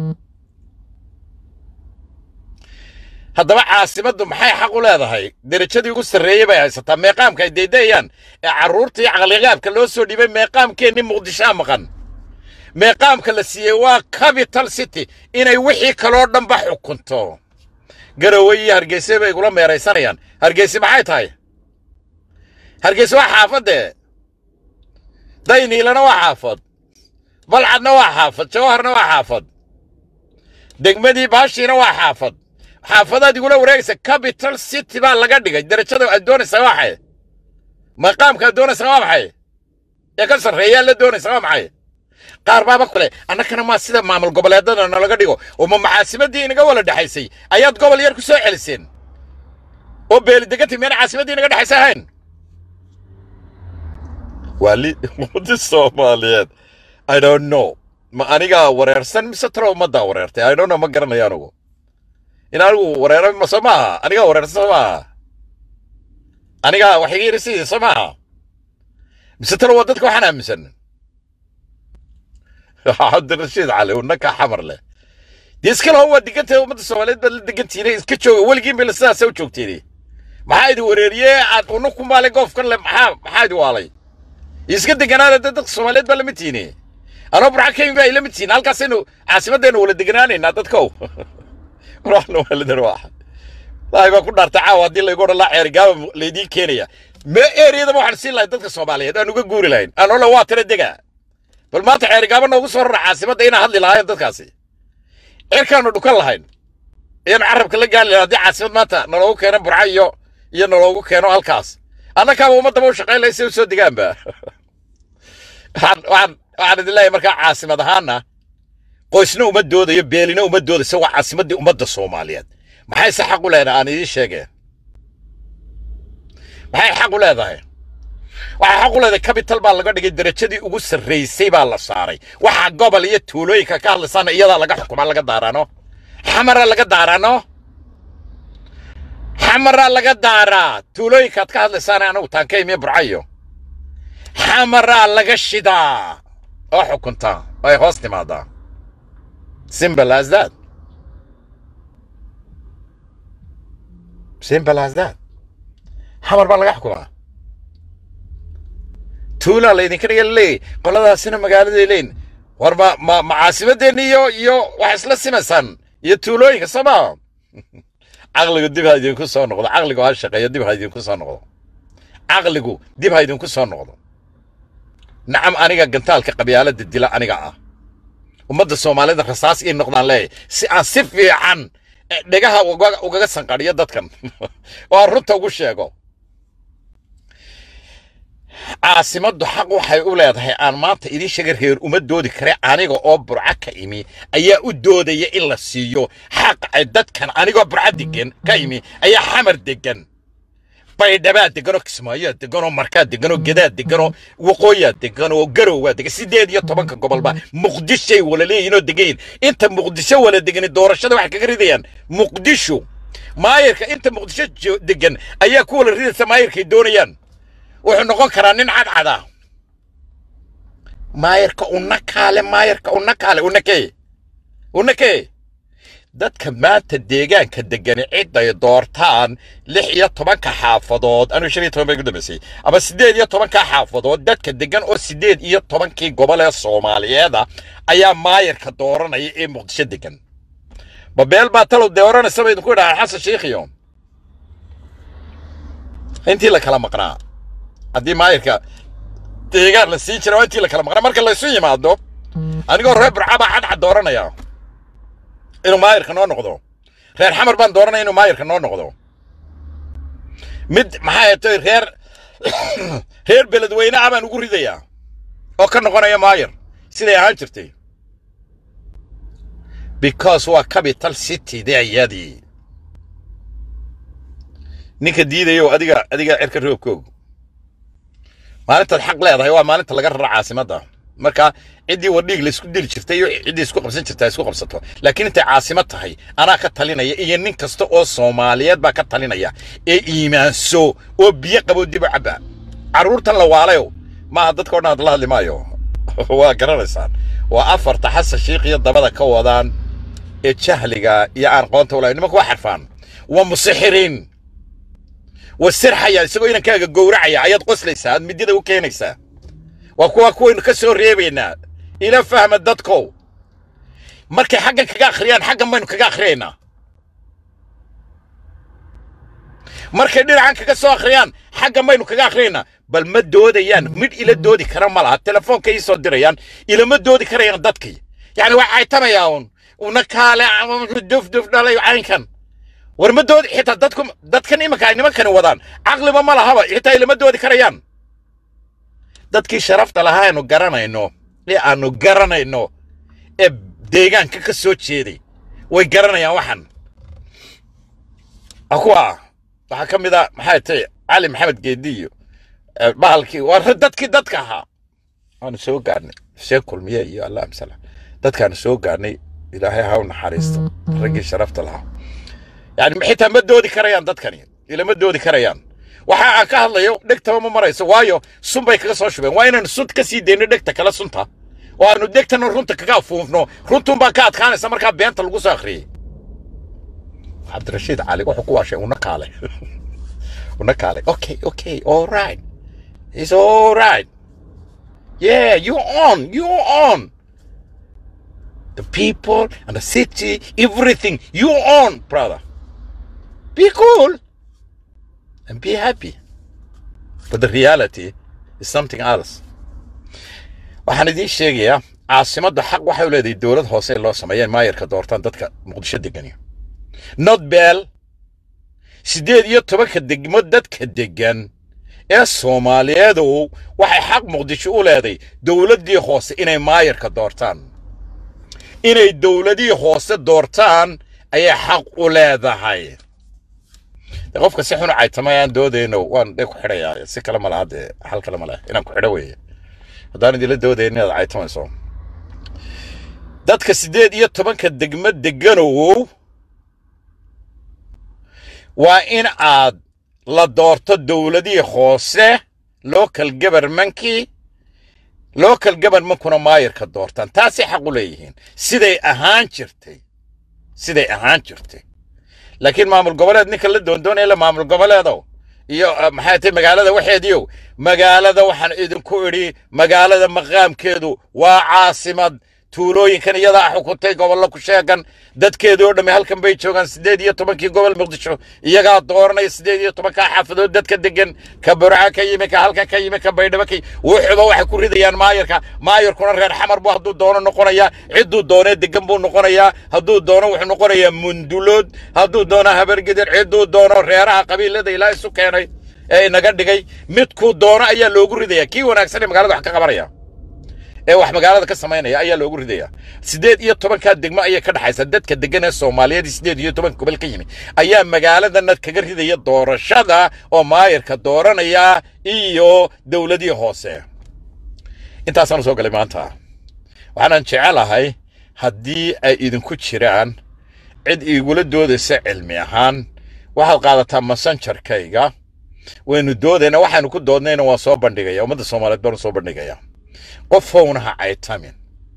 Speaker 1: haddaba caasimaddu maxay xaq u leedahay derajadii ugu sarreeyey bay haysataa meeqaamka ay deydayaan ee carruurtii caqligaabka loo soo dhiibay meeqaamkeennii muqdishoa maqan meeqaamka la siiyey waa capital city inay wixii kaloo dhanba xukunto garowe iyo hargeyse bay igula meeraysanayaan hargeyse maxay tahay hargeyse waa xaafadee dayniilana waa xaafad balcadna waa xaafad jawharna waa xaafad degmadii baashiina waa xaafad xaafadaad igula wareegaysa capital city baa laga dhigay derajada aad doonaysaa waa maxay maqaamka aad doonaysaa waa maxay ee ka sarreeyaa la doonaysaa waa maxay qaar baaba kale annakana maa sida maamul goboleedada nalaga dhigo oo ma macaasimaddii inaga wala dhexaysay ayaad gobol yar ku soo celiseen oo beelidegati miyaan caasimaddii inaga dhexaysa ahayn waa li ummadi soomaaliyeed i don't know ma anigaa wareersan mise talo ummaddaa wareertay i don't know ma garanayo anugu in anigu wareero ma soo maaha anigaa wareersan soo maaha anigaa wax iga yiri sidii soo maaha mise talo waa dadka waxaan aaminsan cabdirashiid cali unaka xamar leh dee iska laho waa degantahay ummadda soomaaliyeed baad la degantihiin iska jooga weligiin bay sidaasa u joogteen maxaa idin wareeriyey aad una ku maalay goofkan le maxaa maxaa idin waalay iska deganaada dad dadka soomaaliyeed baa lamid tihiin anoo burxa kemi baa ila mid tihiin halkaasaynu caasimaddeenu wala deganaanaynaa dadkow ruuxna waalidan waaxa ilaahay baa ku dhaartay caawa haddii laygu odhan laa ceerigaaba laydiin keenaya me eriyadaba waxaan siin lahayn dadka soomaaliyeed aan uga guuri lahayn aan ole waa tira dega bal maanta ceerigaaba noogu soo rara caasimadda inaan hadli lahaayeen dadkaasi cirkaanu dhukan lahayn ayaanu carabka la gaali lahayn haddii caasimad maanta naloogu keeno burca iyo iyo naloogu keeno halkaas annakaaba ummaddaba u shaqayn lahay si u soo degaanba waxaan waxaan waxaan idin leeyahay markaa caasimad ahaana qoysna uma doodayo beelina uma doodayso waa caasimaddii ummadda soomaaliyeed maxay se xaq u leedahay aan idiin sheegeen maxay xaq u leedahay waxay xaq u leedahay capital baa laga dhigay derajadii ugu sarraysay baa la saaray waxa gobol iyo tuulooyinka ka hadlaysaana iyadaa laga xukumaa laga daaraano xamara laga daaraano xamara laga daaraa tuulooyinkaad ka hadlaysaana anagu taanka imiyo burcayo xamaraa laga shidaa oo xukuntaa oo ay hoos timaadaa simple as that simple as that xamar baa laga xukumaa tuulaa laydinka dhiga leeyahy qoladaasina magaaladay leeyin war ma ma ma caasimadeenni iyo iyo wax isla simaysaan iyo tuulooyinka soo maa caqligu dib ha idinku soo noqdo caqligu ha shaqeeyo dib ha idinku soo noqdo caqligu dib ha idinku soo noqdo nacam aniga gantaalka qabyaalada dila aniga ah ummadda soomaalida rasaas ii noqdaan leeyahay si aan si fiican eh, dhegaha uga- ugaga sanqadhiyo dadkan oo aan runta ugu sheego caasimaddu xaq waxay u leedahay aan maanta idiin sheega reer uma doodi kare aniga oo burca ka imi ayaa u doodaya in la siiyo xaq ay dadkan anigoo burca degan ka imi ayaa xamar degan baydhabaa deganoo kismaayoa deganoo markaa deganoo gedaa deganoo waqooyaa degan oo garowaa degan sideed iyo tobanka gobolba muqdishay wala leeyihinoo degayin inta muqdisho wala degani doorashada waxay kaga ridayaan muqdisho maayirka inta muqdisho jo- degan ayaa ku wala ridaysa maayirkay doonayaan wuxuu noqon karaa nin cadcada maayirka unakaale maayirka unakaale unakee unakee dadka maanta deegaanka degani ciday doortaan lix iyo tobanka xaafadood anigu shan iyo toban bay ku dambaysay ama siddeed iyo tobanka xaafadood dadka degan oo siddeed iyo tobankii gobol ee soomaaliyeeda ayaa maayirka dooranaya ee muqdisho degan babeel baa talow dooranaysa ba idinku idhahaa xasan sheikhiyo intii la kala maqnaa haddii maayirka deegaan la siin jira waa intii la kala maqnaa marka laysu yimaado anigoo reer burca baa cadcad dooranaya inuu maayirka noo noqdo reer xamar baan dooranaya inuu maayirka noo noqdo mid maxaa atay reer reer beledweyne ah baan ugu ridayaa oo ka noqonaya maayir siday ahaan jirtay because waa capital city de ayadii ninka diidayo adiga adiga cirka roobkoog maalintaad xaq leedahay waa maalinta laga rara caasimadda marka ciddii wadhiig laysku dili jirtay iyo ciddii isku qabsan jirta isku qabsato laakiin intay caasimad tahay anaa ka talinaya iyo nin kasta oo soomaaliyeed baa ka talinaya ee iimaanso oo biyo qabo dib u cabba carruurtan la waalayo maaha dadka o dhan hadla hadli maayo waa garanaysaan waa afarta xasan shiikh iyo dabada ka wadaan ee jahliga iyo aan qoonta ulahay nimanku waa xarfaan waa musixiriin waa sirxaya isagoo inankaaga gowracaya ayaad qoslaysaa aad midida u keenaysaa waa kuwa kuwaynu ka soo reebaynaa ila fahma dadkow markay xaggan kaga akhriyaan xaggan baynu kaga akhriyaynaa markay dhinacan kaga soo akhriyaan xaggan baynu kaga akhriyaynaa bal ma doodayaan midh ila doodi kara ma laha telefoonka ii soo dirayaan ilama doodi karayaan dadkii yacni waa caytamayaa un una kaale duf duf dhalay caynkan war ma doodi xitaa dadku dadkan iminka ay nimankani wadaan caqliba ma lahaba xitaa ilama doodi karayaan dadkii sharafta lahaa aanu garanayno ee aanu garanayno ee deegaanka ka soo jeeday way garanayaan waxan waa kuwa waxaa ka mid a maxay tahay cali maxamed geedi iyo eh, bahalkii waa ra- dadkii dadka ahaa waanu soo gaarnay sheekh kulmiye iyo allah amsala dadkaanu soo gaarnay ilaahay ha u naxariisto raggii sharafta lahaa yani xitaa ma doodi karayaan dadkani ilama doodi karayaan waxa aan ka hadlayo dhegtaba ma marayso waayo sun bay kaga soo shubeen waa inaanu sun ka sii deyno dhegta kale sunta oo aanu dhegtana runta kaga afuufno runtun baa ka adkaanaysa markaa beenta lagu soo akhriyey cabdirashiid cali wuxuu ku waashay una kaale una kaale okay okay all right it's all right yeah you on you on the people and the city everything you on brother be cool and be happy. But the reality is something else. waxaan idiin sheegayaa caasimadda xaq waxay u leedahay dowlad hoose in loo sameeyeen maayarka doortaan dadka muqdisho degani not beel siddeed iyo tobanka degmo dadka degan ee soomaaliyeedu waxay xaq muqdisho u leedahay dowladdii hoose inay maayarka doortaan inay dowladihii hoose doortaan ayay xaq u leedahay dee qofka si xun u caytama aan doodayno waan dheg ku xidhayaa si kale ma laha dee hal kale ma leh inaan ku xidho weeye haddaan idinla doodayn inaad caytamayso dadka siddeed iyo tobanka degmo deganow waa in aad la doorto dowladihii hoose local governmentkii local governmentkuna maayarka doortaan taasay xaq u leeyihiin siday ahaan jirtay siday ahaan jirtay laakiin maamul goboleed ninka la doondoonaya la maamul goboleedow iyo eh, maxay tahay magaalada waxeediyow magaalada waxaan idinku idhi magaalada maqaamkeedu waa caasimad tuulooyinkan iyadaa xukuntay gobollo ku sheegan dadkeedoo dhammi halkan bay joogaan siddeed iyo tobankii gobol muqdisho iyagaa dooranaya siddeed iyo tobankaa xaafadood dadka degan ka burca ka yimi ka halkan ka yimi ka baydhabo ka yimi wuxuuba waxay ku ridayaan maayarka maayarkuna reer xamar buu hadduu doono noqonayaa cidduu doonee degan buu noqonayaa hadduu doono wuxuu noqonayaa mundulood hadduu doono habargedir cidduu doono reeraha qabiilada ilaa isu keenay ee inaga dhigay midkuu doono ayaa loogu ridaya kii wanaagsan ee magaalada wax ka qabanaya ee wax magaalada ka samaynaya ayaa loogu ridaya siddeed iyo tobankaa degmo ayay ka dhaxaysa dadka degan ee soomaaliyeed siddeed iyo toban gobol ka yimi ayaa magaaladana kaga ridaya doorashada oo maayarka dooranaya iyo dowladii hoose intaasaan soo galay maanta waxaanan jecelahay haddii ay idinku jiraan cid igula doodaysa cilmi ahaan waxaad qaadataa messengerkayga waynu doodayna waxaanu ku doodnayna waan soo bandhigaya ummadda soomaaliyeed baanu soo bandhigaya qof howna ha caytamin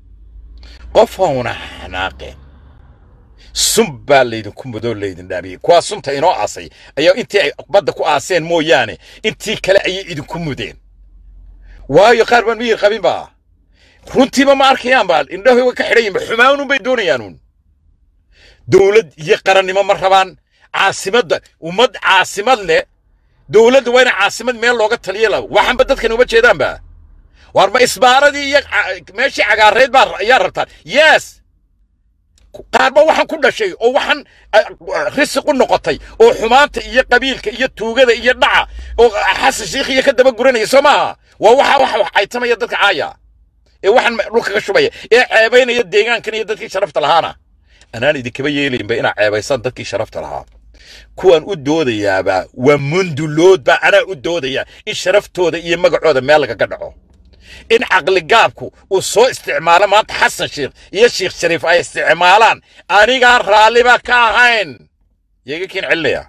Speaker 1: qof howna ha xanaaqeen sun baa laydinku mudoo laydin dhaamiyey kuwaa sunta inoo aasay ayaa intii ay badda ku aaseen mooyaane intii kale ayay idinku mudeen waayo qaar baan miyir qabin baa runtiiba ma arkayaan baa indhahoy way ka xidhan yihin xumaanun bay doonayaanuun dowlad iyo qarannimo ma rabaan caasimadda ummad caasimad leh dowladda waa ina caasimad meel looga taliya la waxanba dadkan uma jeedaanba war ma isbaaradii iyo ca- meeshii cagaarayd baa ayaa rabtaan yes qaarba waxaan ku dhashay oo waxaan ah, risiq u noqotay oo xumaanta iyo qabiilka iyo tuugada iyo dhaca oo xasan shiikh iyo ka daba guranaya soo maaha waa waxa waxa wax caytamaya dadka caaya ee waxaan dhulka ka shubaya ee ceebaynaya deegaankan iyo dadkii sharafta lahaana anaan idinkaba yeelaynba inaa ceebaysaan dadkii sharafta lahaa kuwaan u doodayaaba waa munduloodba anaa u doodaya in sharaftooda iyo magacooda meel lagaga dhaco in caqligaabku uu soo isticmaalo maanta xasan sheikh iyo sheikh shariif ay isticmaalaan anigaan raalliba ka ahayn yeega kiin celinaya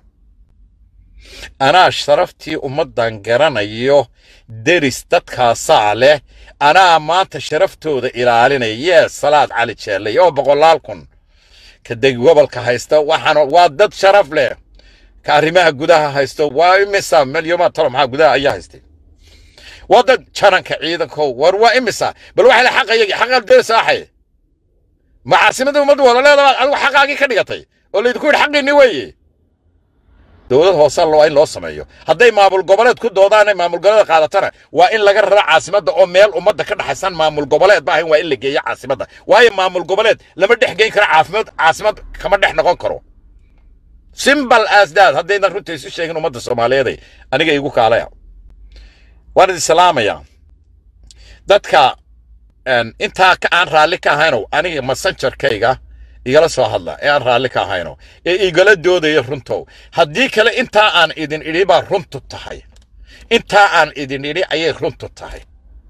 Speaker 1: anaa sharaftii ummaddan garanayo deris dadkaasaa leh anaa maanta sharaftooda ilaalinaya yees salaad cali jeellay oo boqolaal kun ka deg gobolka haysta waxaan waa dad sharaf leh ka arrimaha gudaha haysto waa imisa milyoma talo maxaa gudaha ayaa haystay waa dad jaranka ciidankow war waa imisa bal waxay le xaqayagi xaqaad doonaysa axay ma caasimada ummaddu wada leedabaad adigu xaqaagii ka dhigatay oo laydinku yidhi xaqiinni weeye dowlad hoose waa in loo sameeyo hadday maamul goboleed ku doodaanay maamul goboleed qaadatana waa in laga raro caasimadda oo meel ummadda ka dhaxaysan maamul goboleed ba ahayn waa in la geeyo caasimadda waayo maamul goboleed lama dhex geyn karo caafimaad caasimad kama dhex noqon karo simbal as that haddaydan runta isu sheegin ummadda soomaaliyeeday aniga igu kaalaya waan idin salaamayaa dadka een, intaa ka aan raalli ka ahaynow aniga messengerkayga igala soo hadla ee aan raalli ka ahayno ee igala doodaya runtow haddii kale intaa aan idin idhi baa runtu tahay intaa aan idin idhi ayay runtu tahay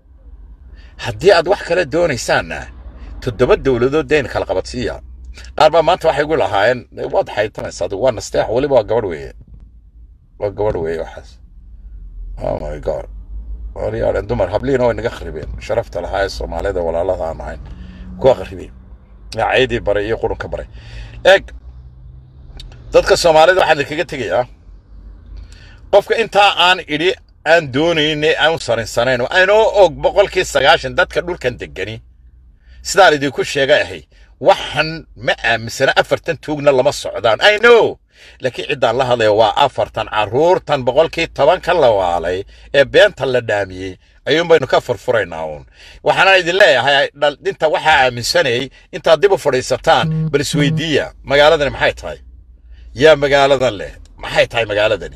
Speaker 1: haddii aad wax kale doonaysaanna toddoba dowladood deen kala qabadsiiya qaar baa maanta waxay gu lahaayeen waad xaytanaysa adigu waa nasteex weliba waa gabadh weeye waa gabadh weeye waxaas oh my god waryaadhen dumar habliina way naga kharibeen sharafta lahaa ee soomaalida walaalada aan ahayn kuwa kharibeen caydii baray iyo qurunka baray eeg dadka soomaalida waxaan idinkaga tegayaa qofka intaa aan idhi aan doonayne aan u sarinsanayn anoo og boqolkii sagaashan dadka dhulkan degani sidaan idinku sheegay ahay waxan ma aaminsana afartan tuugna lama socdaan i know laakiin ciddaan la hadlaya waa afartan carruurtan boqolkii tobanka la waalay ee beenta la dhaamiyey ayuun baynu ka furfuraynaa uun waxaana idin leeyahay dhal- inta waxaa aaminsanayay intaad dib u fadhiisataan bal isweydiiya magaaladani maxay tahay yaa magaaladan leh maxay tahay magaaladani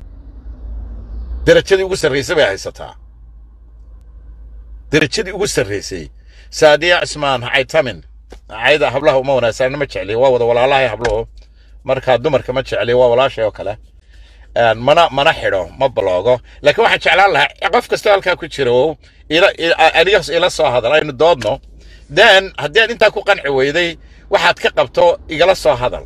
Speaker 1: derajadii ugu sarraysay bay haysataa derajadii ugu sarraysay saadiya cismaan caytamin cayda hablaha uma wanaagsan ma jecli waa wada walaalahay habluhu marka dumarka ma jecli waa walaashay oo kale Een, mana mana xidho ma baloogo laakiin waxaan jeclaan lahaa qof kastoo halkaa ku jira oo ila ila- aniga ila soo hadal aynu doodno then haddii aad intaa ku qanci weyday waxaad ka qabto igala soo hadal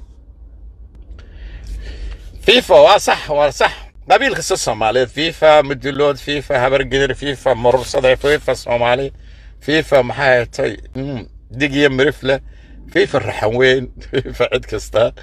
Speaker 1: fifa waa sax waa sax qabiil kasta soomaaliyeed fifa mudulood fifa habargedir fifa murursade fifa soomaali fifa maxay hatay dig iyo mirifle fifa raxan weyn fifa cid kasta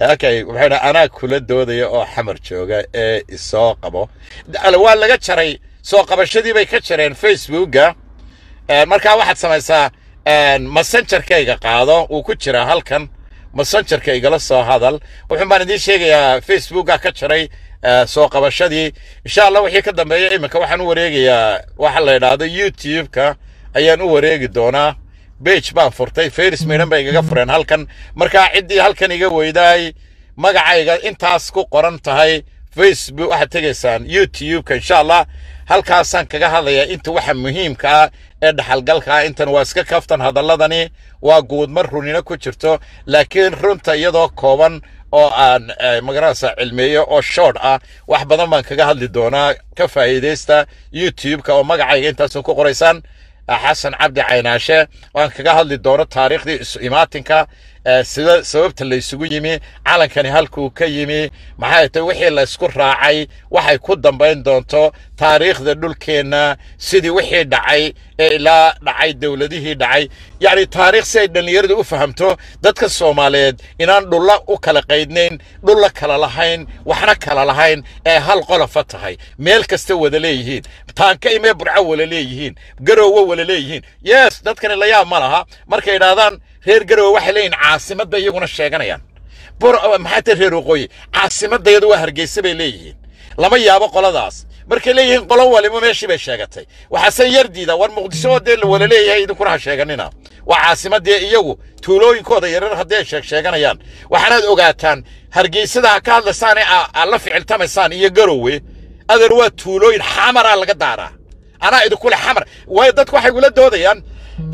Speaker 1: okay wuxuu yidhi anaa kula doodaya oo xamar jooga ee isoo qabo Al- waa laga jaray soo qabashadii bay ka jareen facebooka Een, markaa waxaad samaysaa een, messengerkayga qaado uu ku jiraa halkan messengerka igala soo hadal wuxuun baan idiin sheegayaa facebooka ka jaray eh, soo qabashadii insha allah wixii ka dambeeya iminka waxaan u wareegayaa waxa la yidhaahdo youtube-ka ayaan u wareegi doonaa bage baan furtay faris miidhan bay igaga fureen halkan markaa ciddii halkan iga weydaay magacayga intaas ku qoran tahay facebook waxaad tegaysaan youtube-ka insha allah halkaasaan kaga hadlayaa inta waxa muhiimka ah ee dhaxalgalka ah intan waa iska kaftan hadalladani waa guudmar runina ku jirto laakiin runta iyadoo kooban oo aan eh, magaranaysa cilmeeyo oo short ah wax badan baan kaga hadli doonaa ka faa'iidaysta youtube-ka oo magacayga intaasoo ku qoraysaan xasan cabdi caynaashe waan kaga hadli doono taariikhdii isu imaatinka eh, sida sababta la isugu yimi calankani halkuu ka yimi maxay tahay wixii la isku raacay waxay ku dambayn doonto taariikhda dhulkeenna sidii wixii dhacay ee ilaa dhacay dowladihii dhacay yacni taariikh si ay dhallinyaradu u fahamto dadka soomaaliyeed inaan dhulla u kala qaydnayn dhulla kala lahayn waxna kala lahayn ee hal qolofa tahay meel kasta wada leeyihiin taanka imee burco wala leeyihiin garoowe wala leeyihiin yes dadkani la yaab ma laha markay idhaahdaan reer garoowe waxay leeyihin caasimad bay iyaguna sheeganayaan bur maxaa tahay reer waqooyi caasimadayadu waa hargeysa bay leeyihiin lama yaabo qoladaas markay leeyihiin qolo waliba meeshii bay sheegatay waxaase yar diida war muqdisho oo dee la wala leeyahay idinkuna ha sheeganina waa caasimadee iyagu tuulooyinkooda yaryar haddii ay sheeg sheeganayaan waxaanaad ogaataan hargeysada ha ka hadlaysaan ee aa- aad la ficiltamaysaan iyo garoowe adeer waa tuulooyin xamaraa laga daaraa anaa idinkule xamar waayo dadku waxay gula doodayaan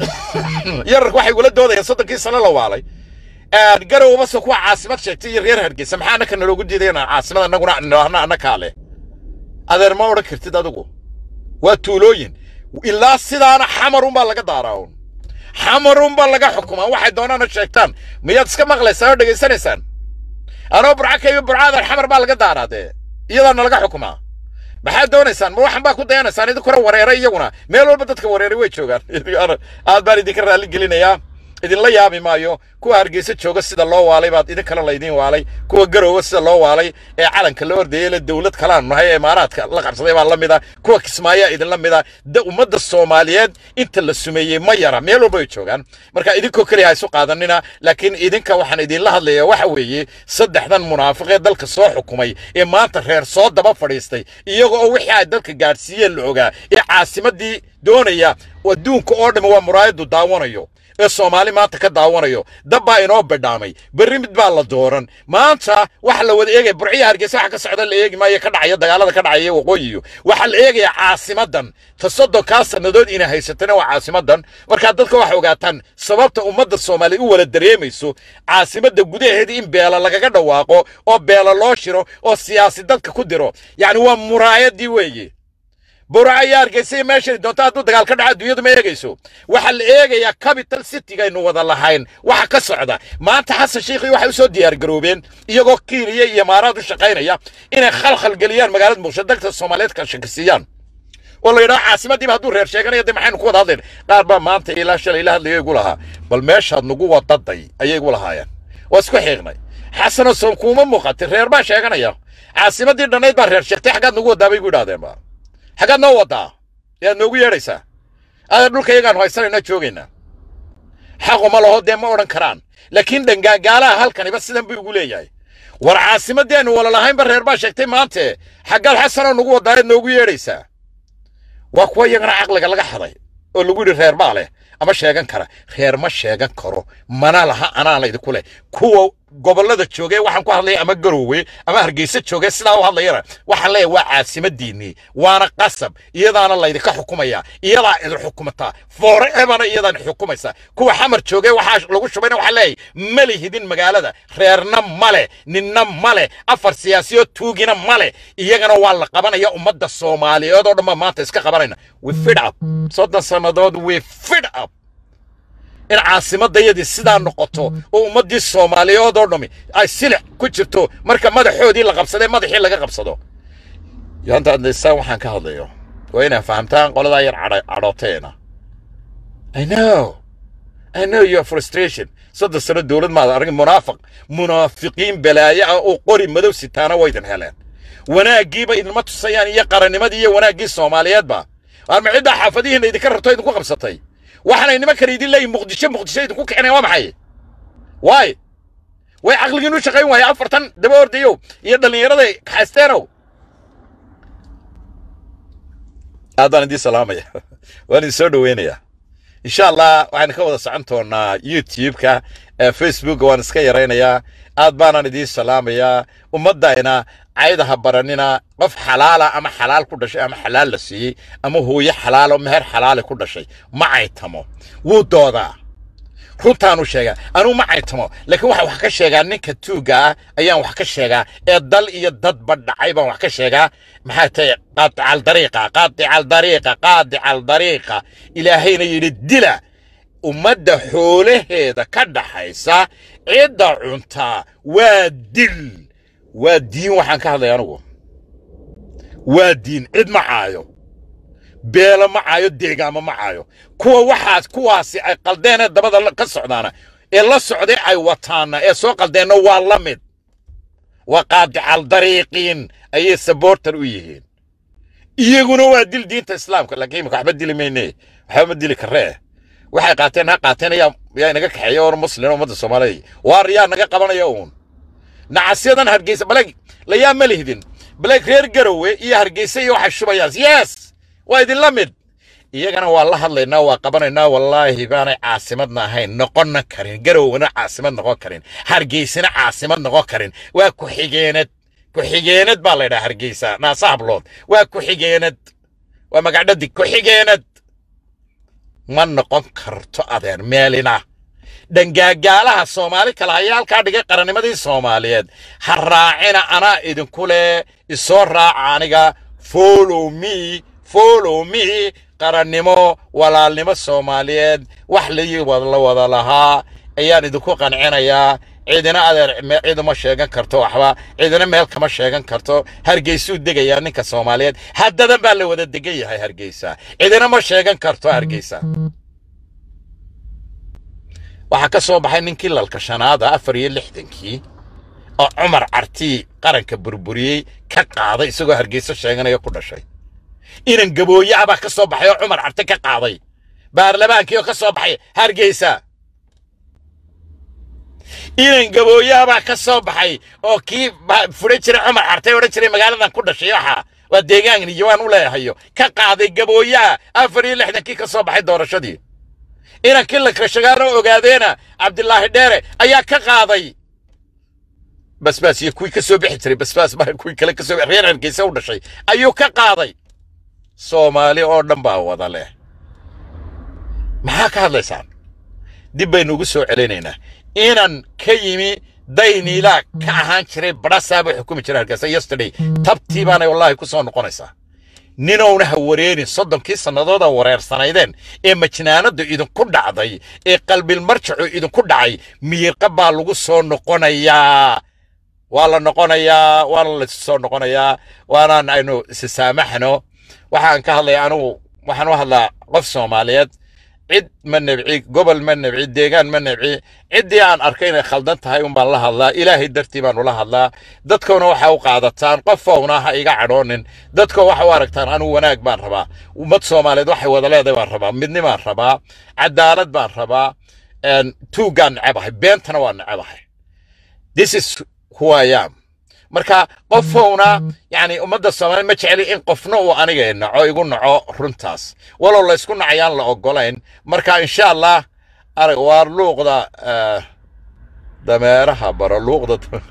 Speaker 1: yararku waxay gula doodayaan soddonkii sano la waalay garowe base kuwa caasimad sheegtay iyo reer hargeysa maxaa annaka naloogu diiday inaan caasimad annaguna nidhaahno annakaa leh adeer ma odhan kartid adigu waa tuulooyin ilaa sidaana xamarunbaa laga daaraa un xamarunbaa laga xukumaa waxay doonaana sheegtaan miyaad iska maqlaysaan oo dhegaysanaysaan anoo burca ka imi burcaadan xamar baa laga daaraa dee iyadaana laga xukumaa maxaad doonaysaan ma waxan baa ku dayanaysaan idinkuna wareeray iyaguna meel walba dadka wareeray way joogaan aad baan idinka raalli gelinayaa idinla yaabi maayo kuwa hargeysa jooga sida loo waalay baad idin kale laydin waalay kuwa garoowa sida loo waalay ee calanka la ordayay le dowlad kalaanu nahay ee imaaraadka la qabsaday baa la mida kuwa kismaayaa idinla mida da ummadda soomaaliyeed inta la sumeeyey ma yara meel walba ay joogaan marka idinkoo keliya ha isu qaadanina laakiin idinka waxaan idinla hadlayaa waxa weeye saddexdan munaafiqee dalka soo xukumay ee maanta reer soo daba fadhiistay iyaga oo wixii ay dalka gaadhsiiyeen la ogaa ee caasimadii doonaya adduunka oo dhammi waa muraayadu daawanayo ee soomaali maanta ka daawanayo dab baa inoo badhaamay berri mid baa la dooran maanta waxa la wada eegaya burciya hargeysa waxa ka socda la eegi maayo ka dhacaya dagaalada ka dhacaya waqooyiyo waxaa la eegayaa caasimadan ta soddonkaa sannadood inay haysatana waa caasimadan markaa dadka waxa ogaataan sababta ummadda soomaaliya u wala dareemayso caasimadda gudaheeda in beela lagaga dhawaaqo oo beela loo shiro oo siyaasi dadka ku diro yacni waa muraayadii weeye burca iyo hargeysa meeshay doonto hadduu dagaal ka dhaco adduunyadu ma eegayso waxaa la eegayaa capital citygaynu wada lahayn waxa ka socda maanta xasan shiikhii waxay usoo diyaargaroobeen iyagoo kiiniya iyo imaaraad u shaqaynaya inay khalkhal geliyaan magaalada muqdisho dagta soomaaliyeed ka shakisiiyaan oo la yidhaho caasimadiiba hadduu reer sheeganaya dee maxaynu ku wada hadlayn qaar baa maanta ilaa shalay ila hadlayo igu lahaa bal meeshaad nagu wadaday ayay igu lahaayeen waa isku xiiqnay xasanoo soom kuuma muuqatay reer baa sheeganaya caasimadii dhannayd baa reer sheegtay xaggaad nagu wadaa bay igu idhahdeenba xaggaad noo wadaa yaad noogu yeedhaysaa adeer dhulka iyagaan haysanayna joogaynaa xaqu ma laho dee ma odhan karaan laakiin dhangaagaalaha halkaniba sidan buu igu leeyahay war caasimadeennu wala lahaynba reer baa sheegtay maante xaggaad xasanoo nagu wadaa yaad noogu yeedhaysaa waa kuwa iyagana caqliga laga xaday oo lagu yidhi reer baa leh ama sheegan kara reer ma sheegan karo mana laha anaa laydinku leh kuwa gobollada joogee waxaan ku hadlaya ama garoowe ama hargeysa joogee sidaa u hadlayana waxaan leeyahay waa caasimadiinnii waana qasab iyadaana laydinka xukumaya iyadaa idin xukumataa foreevana iyadaan xukumaysa kuwa xamar joogee waxaa lagu shubayna waxaa leeyahay ma lihidin magaalada reerna male ninna male afar siyaasiyo tuugina male iyagana waa la qabanaya ummadda soomaaliyeed oo dhan baa maanta iska qabanayna we fid up soddon sannadood we fid up in caasimadayadii sidaa noqoto oo ummaddii soomaaliyeed oo dhammi ay silix ku jirto marka madaxoodii la qabsadee madaxii laga qabsado yaanta adlaysaan waxaan ka hadlayo waa inaa fahamtaan qoladaa yar cadhooteena i know i know your frustration soddon sano dowlad maad arag munaafiq munaafiqiin balaayo ah oo qori madow sitaana waydan heleen wanaaggiiba idinma tusayaan iyo qarannimadii iyo wanaaggii soomaaliyeedba arma ciddaa xaafadihiinna idinka rabto idinku qabsatay waxaanay nimankan idin leeyihin muqdisho muqdisho idinku kicinayan waa maxay waay way caqligiin u shaqayn waaya afartan daba ordayow iyo dhallinyarada kaxaysteenow aad baan idiin salaamaya waan idin soo dhoweynayaa insha allah waxaan ka wada socon doonaa youtube-ka facebookga waan iska yaraynayaa aad baanaan idiin salaamayaa ummaddayna caydaha baranina qof xalaala ama xalaal ku dhashay ama xalaal la siiyey ama hooyo xalaalo meher xalaale ku dhashay ma caytamo wuu doodaa runtaanu sheegaa anuu ma caytamo laakiin waxa wax ka sheegaa ninka tuugga ah ayaan wax ka sheegaa ee dal iyo dadba dhacay baan wax ka sheegaa maxaa tahay qaadical dariiqa qaadical dariiqa qaadical dariiqa ilaahayna yidhi dila ummadda xoolaheeda ka dhaxaysa cidda cuntaa waa dil waa diin waxaan ka hadlaya anugu waa diin cid ma caayo beelo ma caayo deegaamo ma caayo kuwa waxaas kuwaasi ay qaldeenee dabada ka socdaana ee la socday ay wataana ee soo qaldeenna waa la mid waa qaadical dariiqiin ayay sabortar u yihiin iyaguna waa dil diinta islaamka laakiin imika waxba dili mayne waxba ma dili karee waxay qaateen ha qaateen ayaa yaa inaga kaxeeya oon muslim ummadda soomaaliya waar yaa naga qabanaya uun nacasyadan hargeysa baleg layaa ma lihdin baleg reer garowe iyo hargeysa iyo waxay shubayaan yes waa idinla mid iyagana waa la hadlaynaa waa qabanaynaa wallaahi baanay caasimadna ahayn noqonna karin garowna caasimad noqon karin hargeysana caasimad noqon karin waa ku-xigeenad ku-xigeenad baa laydhaha hargeysa naasa hablood waa ku-xigeenad waa magacdhadi ku-xigeenad ma noqon karto adeer meelina dhangaagaalaha soomaali kale ayaa halkaa dhigay qarannimadii soomaaliyeed ha raacina anaa idinku leh isoo raaca aniga follow me follow me qarannimo walaalnimo soomaaliyeed wax la wada lahaa ayaan idinku qancinayaa ciidina adeer ciiduma sheegan karto waxba ciidina meel kama sheegan karto hargeysuu degayaa ninka soomaaliyeed haddadan baa la wada degan yahay hargeysa ciidina ma sheegan karto hargeysa waxaa ka soo baxay ninkii lalka shanaada afar iyo lixdankii oo cumar cartii qaranka burburiyey ka qaaday isagoo hargeyso sheeganaya ku dhashay inan gabooye ah baa ka soo baxay oo cumar carte ka qaaday baarlamaankii oo ka soo baxay hargeysa inan gabooye ah baa ka soo baxay oo kii fudhan jiray cumar carte odhan jiray magaaladan ku dhashay waxa waa deegaan iyo waan u leeyahayo ka qaaday gabooyaha afar iyo lixdankii ka soo baxay doorashadii inankii lakrashagaano ogaadeena cabdilaahi dheere ayaa ka qaaday basbaas iyo kuwii ka soo bixi jiray basbaas ma kuwii kale ka soo reer hargeysa u dhashay ayuu ka qaaday soomaali oo dhan baa wada leh maxaa ka hadlaysaan dib baynu ugu soo celinaynaa inan ka yimi dayniilaa ka ahaan jiray badhasaaba xukumi jiray hargeysa yesterday tabtii baanay wallaahi ku soo noqonaysaa ninowna ha wareerin soddonkii sannadooda wareersanaydeen ee majnaanadda idinku dhacday ee qalbilmarjacu idinku dhacay miiqa baa lagu soo noqonayaa waa la noqonayaa waana la soo noqonayaa waanaan aynu isisaamaxno waxaan ka hadlaya anugu waxaan u hadlaa qof soomaaliyeed cid ma nebci gobol ma nebci deegaan ma nebci ciddii aan arkay inay khaldan tahay un baan la hadlaa ilaahay dartii baan ula hadlaa dadkowna waxa u qaadataan qofowna ha iga cadhoonin dadko waxa u aragtaan anugu wanaag baan rabaa ummad soomaaliyeed waxay wada leedahay baan rabaa midni baan rabaa cadaalad baan rabaa tuuggaan necabahay beentana waa necabahay this is who I am marka qofowna yani ummadda soomaaliya ma jeceli in qofna uu aniga naco igu naco runtaas walow laysku nacayaan la ogolayn marka insha allah arag waa luuqda dameeraha baro luuqda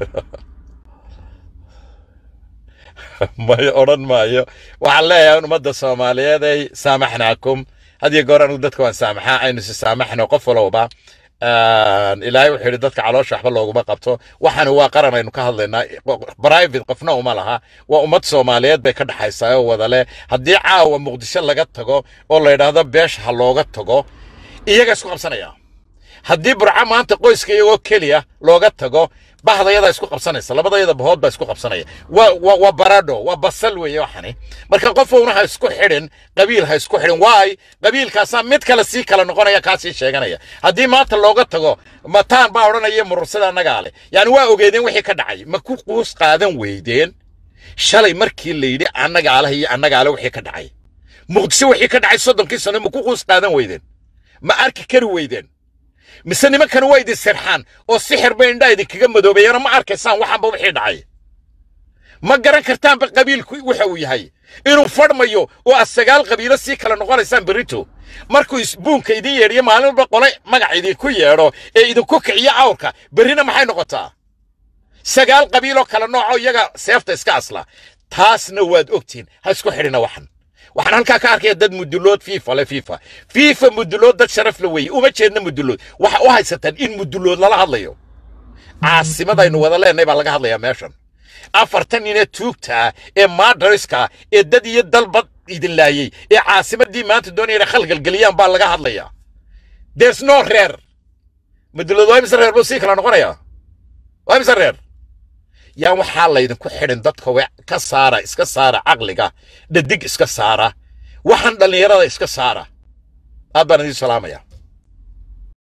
Speaker 1: may odhan maayo waxaan leeyahay ummadda soomaaliyeed ay saamaxnaakum hadiyo goor anigu dadka waan saamaxaa aynu si saamaxno qof walowba ilaahay wuxuu yidhi dadka caloosha waxba looguma qabto waxaani waa qaran aynu ka hadlaynaa private qofna uma laha waa ummad soomaaliyeed bay ka dhaxaysaa oo wada leh haddii caawa muqdisho laga tago oo la yidhaahdo beesha ha looga tago iyaga isku qabsanaya haddii burco maanta qoyska iyagoo keliya looga tago bahdayada isku qabsanaysa labadayada bahood baa isku qabsanaya waa waa waa baradho waa basal weeye waxani marka qofowna ha isku xidhin qabiil ha isku xidhin waay qabiilkaasaa mid kale sii kala noqonaya kaa sii sheeganaya haddii maanta looga tago mataan baa odhanaya murursada annagaa leh yani waa ogeedeen wixii ka dhacay ma ku quus qaadan weydeen shalay markii la yidhi annagaa leh iyo annagaa leh wixii ka dhacay muqdisho wixii ka dhacay soddonkii sano ma ku quus qaadan weydeen ma arki kari weydeen mise nimankana waa idin sirxaan oo sixir bay indhaa idinkaga madoobeeyana ma arkaysaan waxaanba wixii dhacay ma garan kartaanba qabiilku waxa uu yahay inuu fadhmayo oo aad sagaal qabiilo sii kala noqonaysaan berrito markuu isbuunka idin yeedhiyo maalin walba qole magac idinku yeedho ee idinku kiciyo awrka berrina maxay noqotaa sagaal qabiiloo kala nooco iyaga seefta iska asla taasna waad ogtihiin ha isku xidhina waxan waxaan halkaa ka arkaya dad mudulood fiifa le fiifa fiifa mudulood dad sharaf la weeye uma jeedna mudulood waxa u haysataan in mudulood lala hadlayo caasimadaynu wada leenahay baa laga hadlayaa meeshan afartan ninee tuugta ah ee maadariska ee dad iyo dalba idin laayey ee caasimadii maanta doonaya inay khalgalgeliyaan baa laga hadlayaa there's no reer mudulood waa imise reer buu sii kala noqonayaa waa imise reer yaan waxaa laydinku xidhin dadka we ka saara iska saara caqliga dhadig iska saara waxaan dhallinyarada iska saara aad baan idiin salaamaya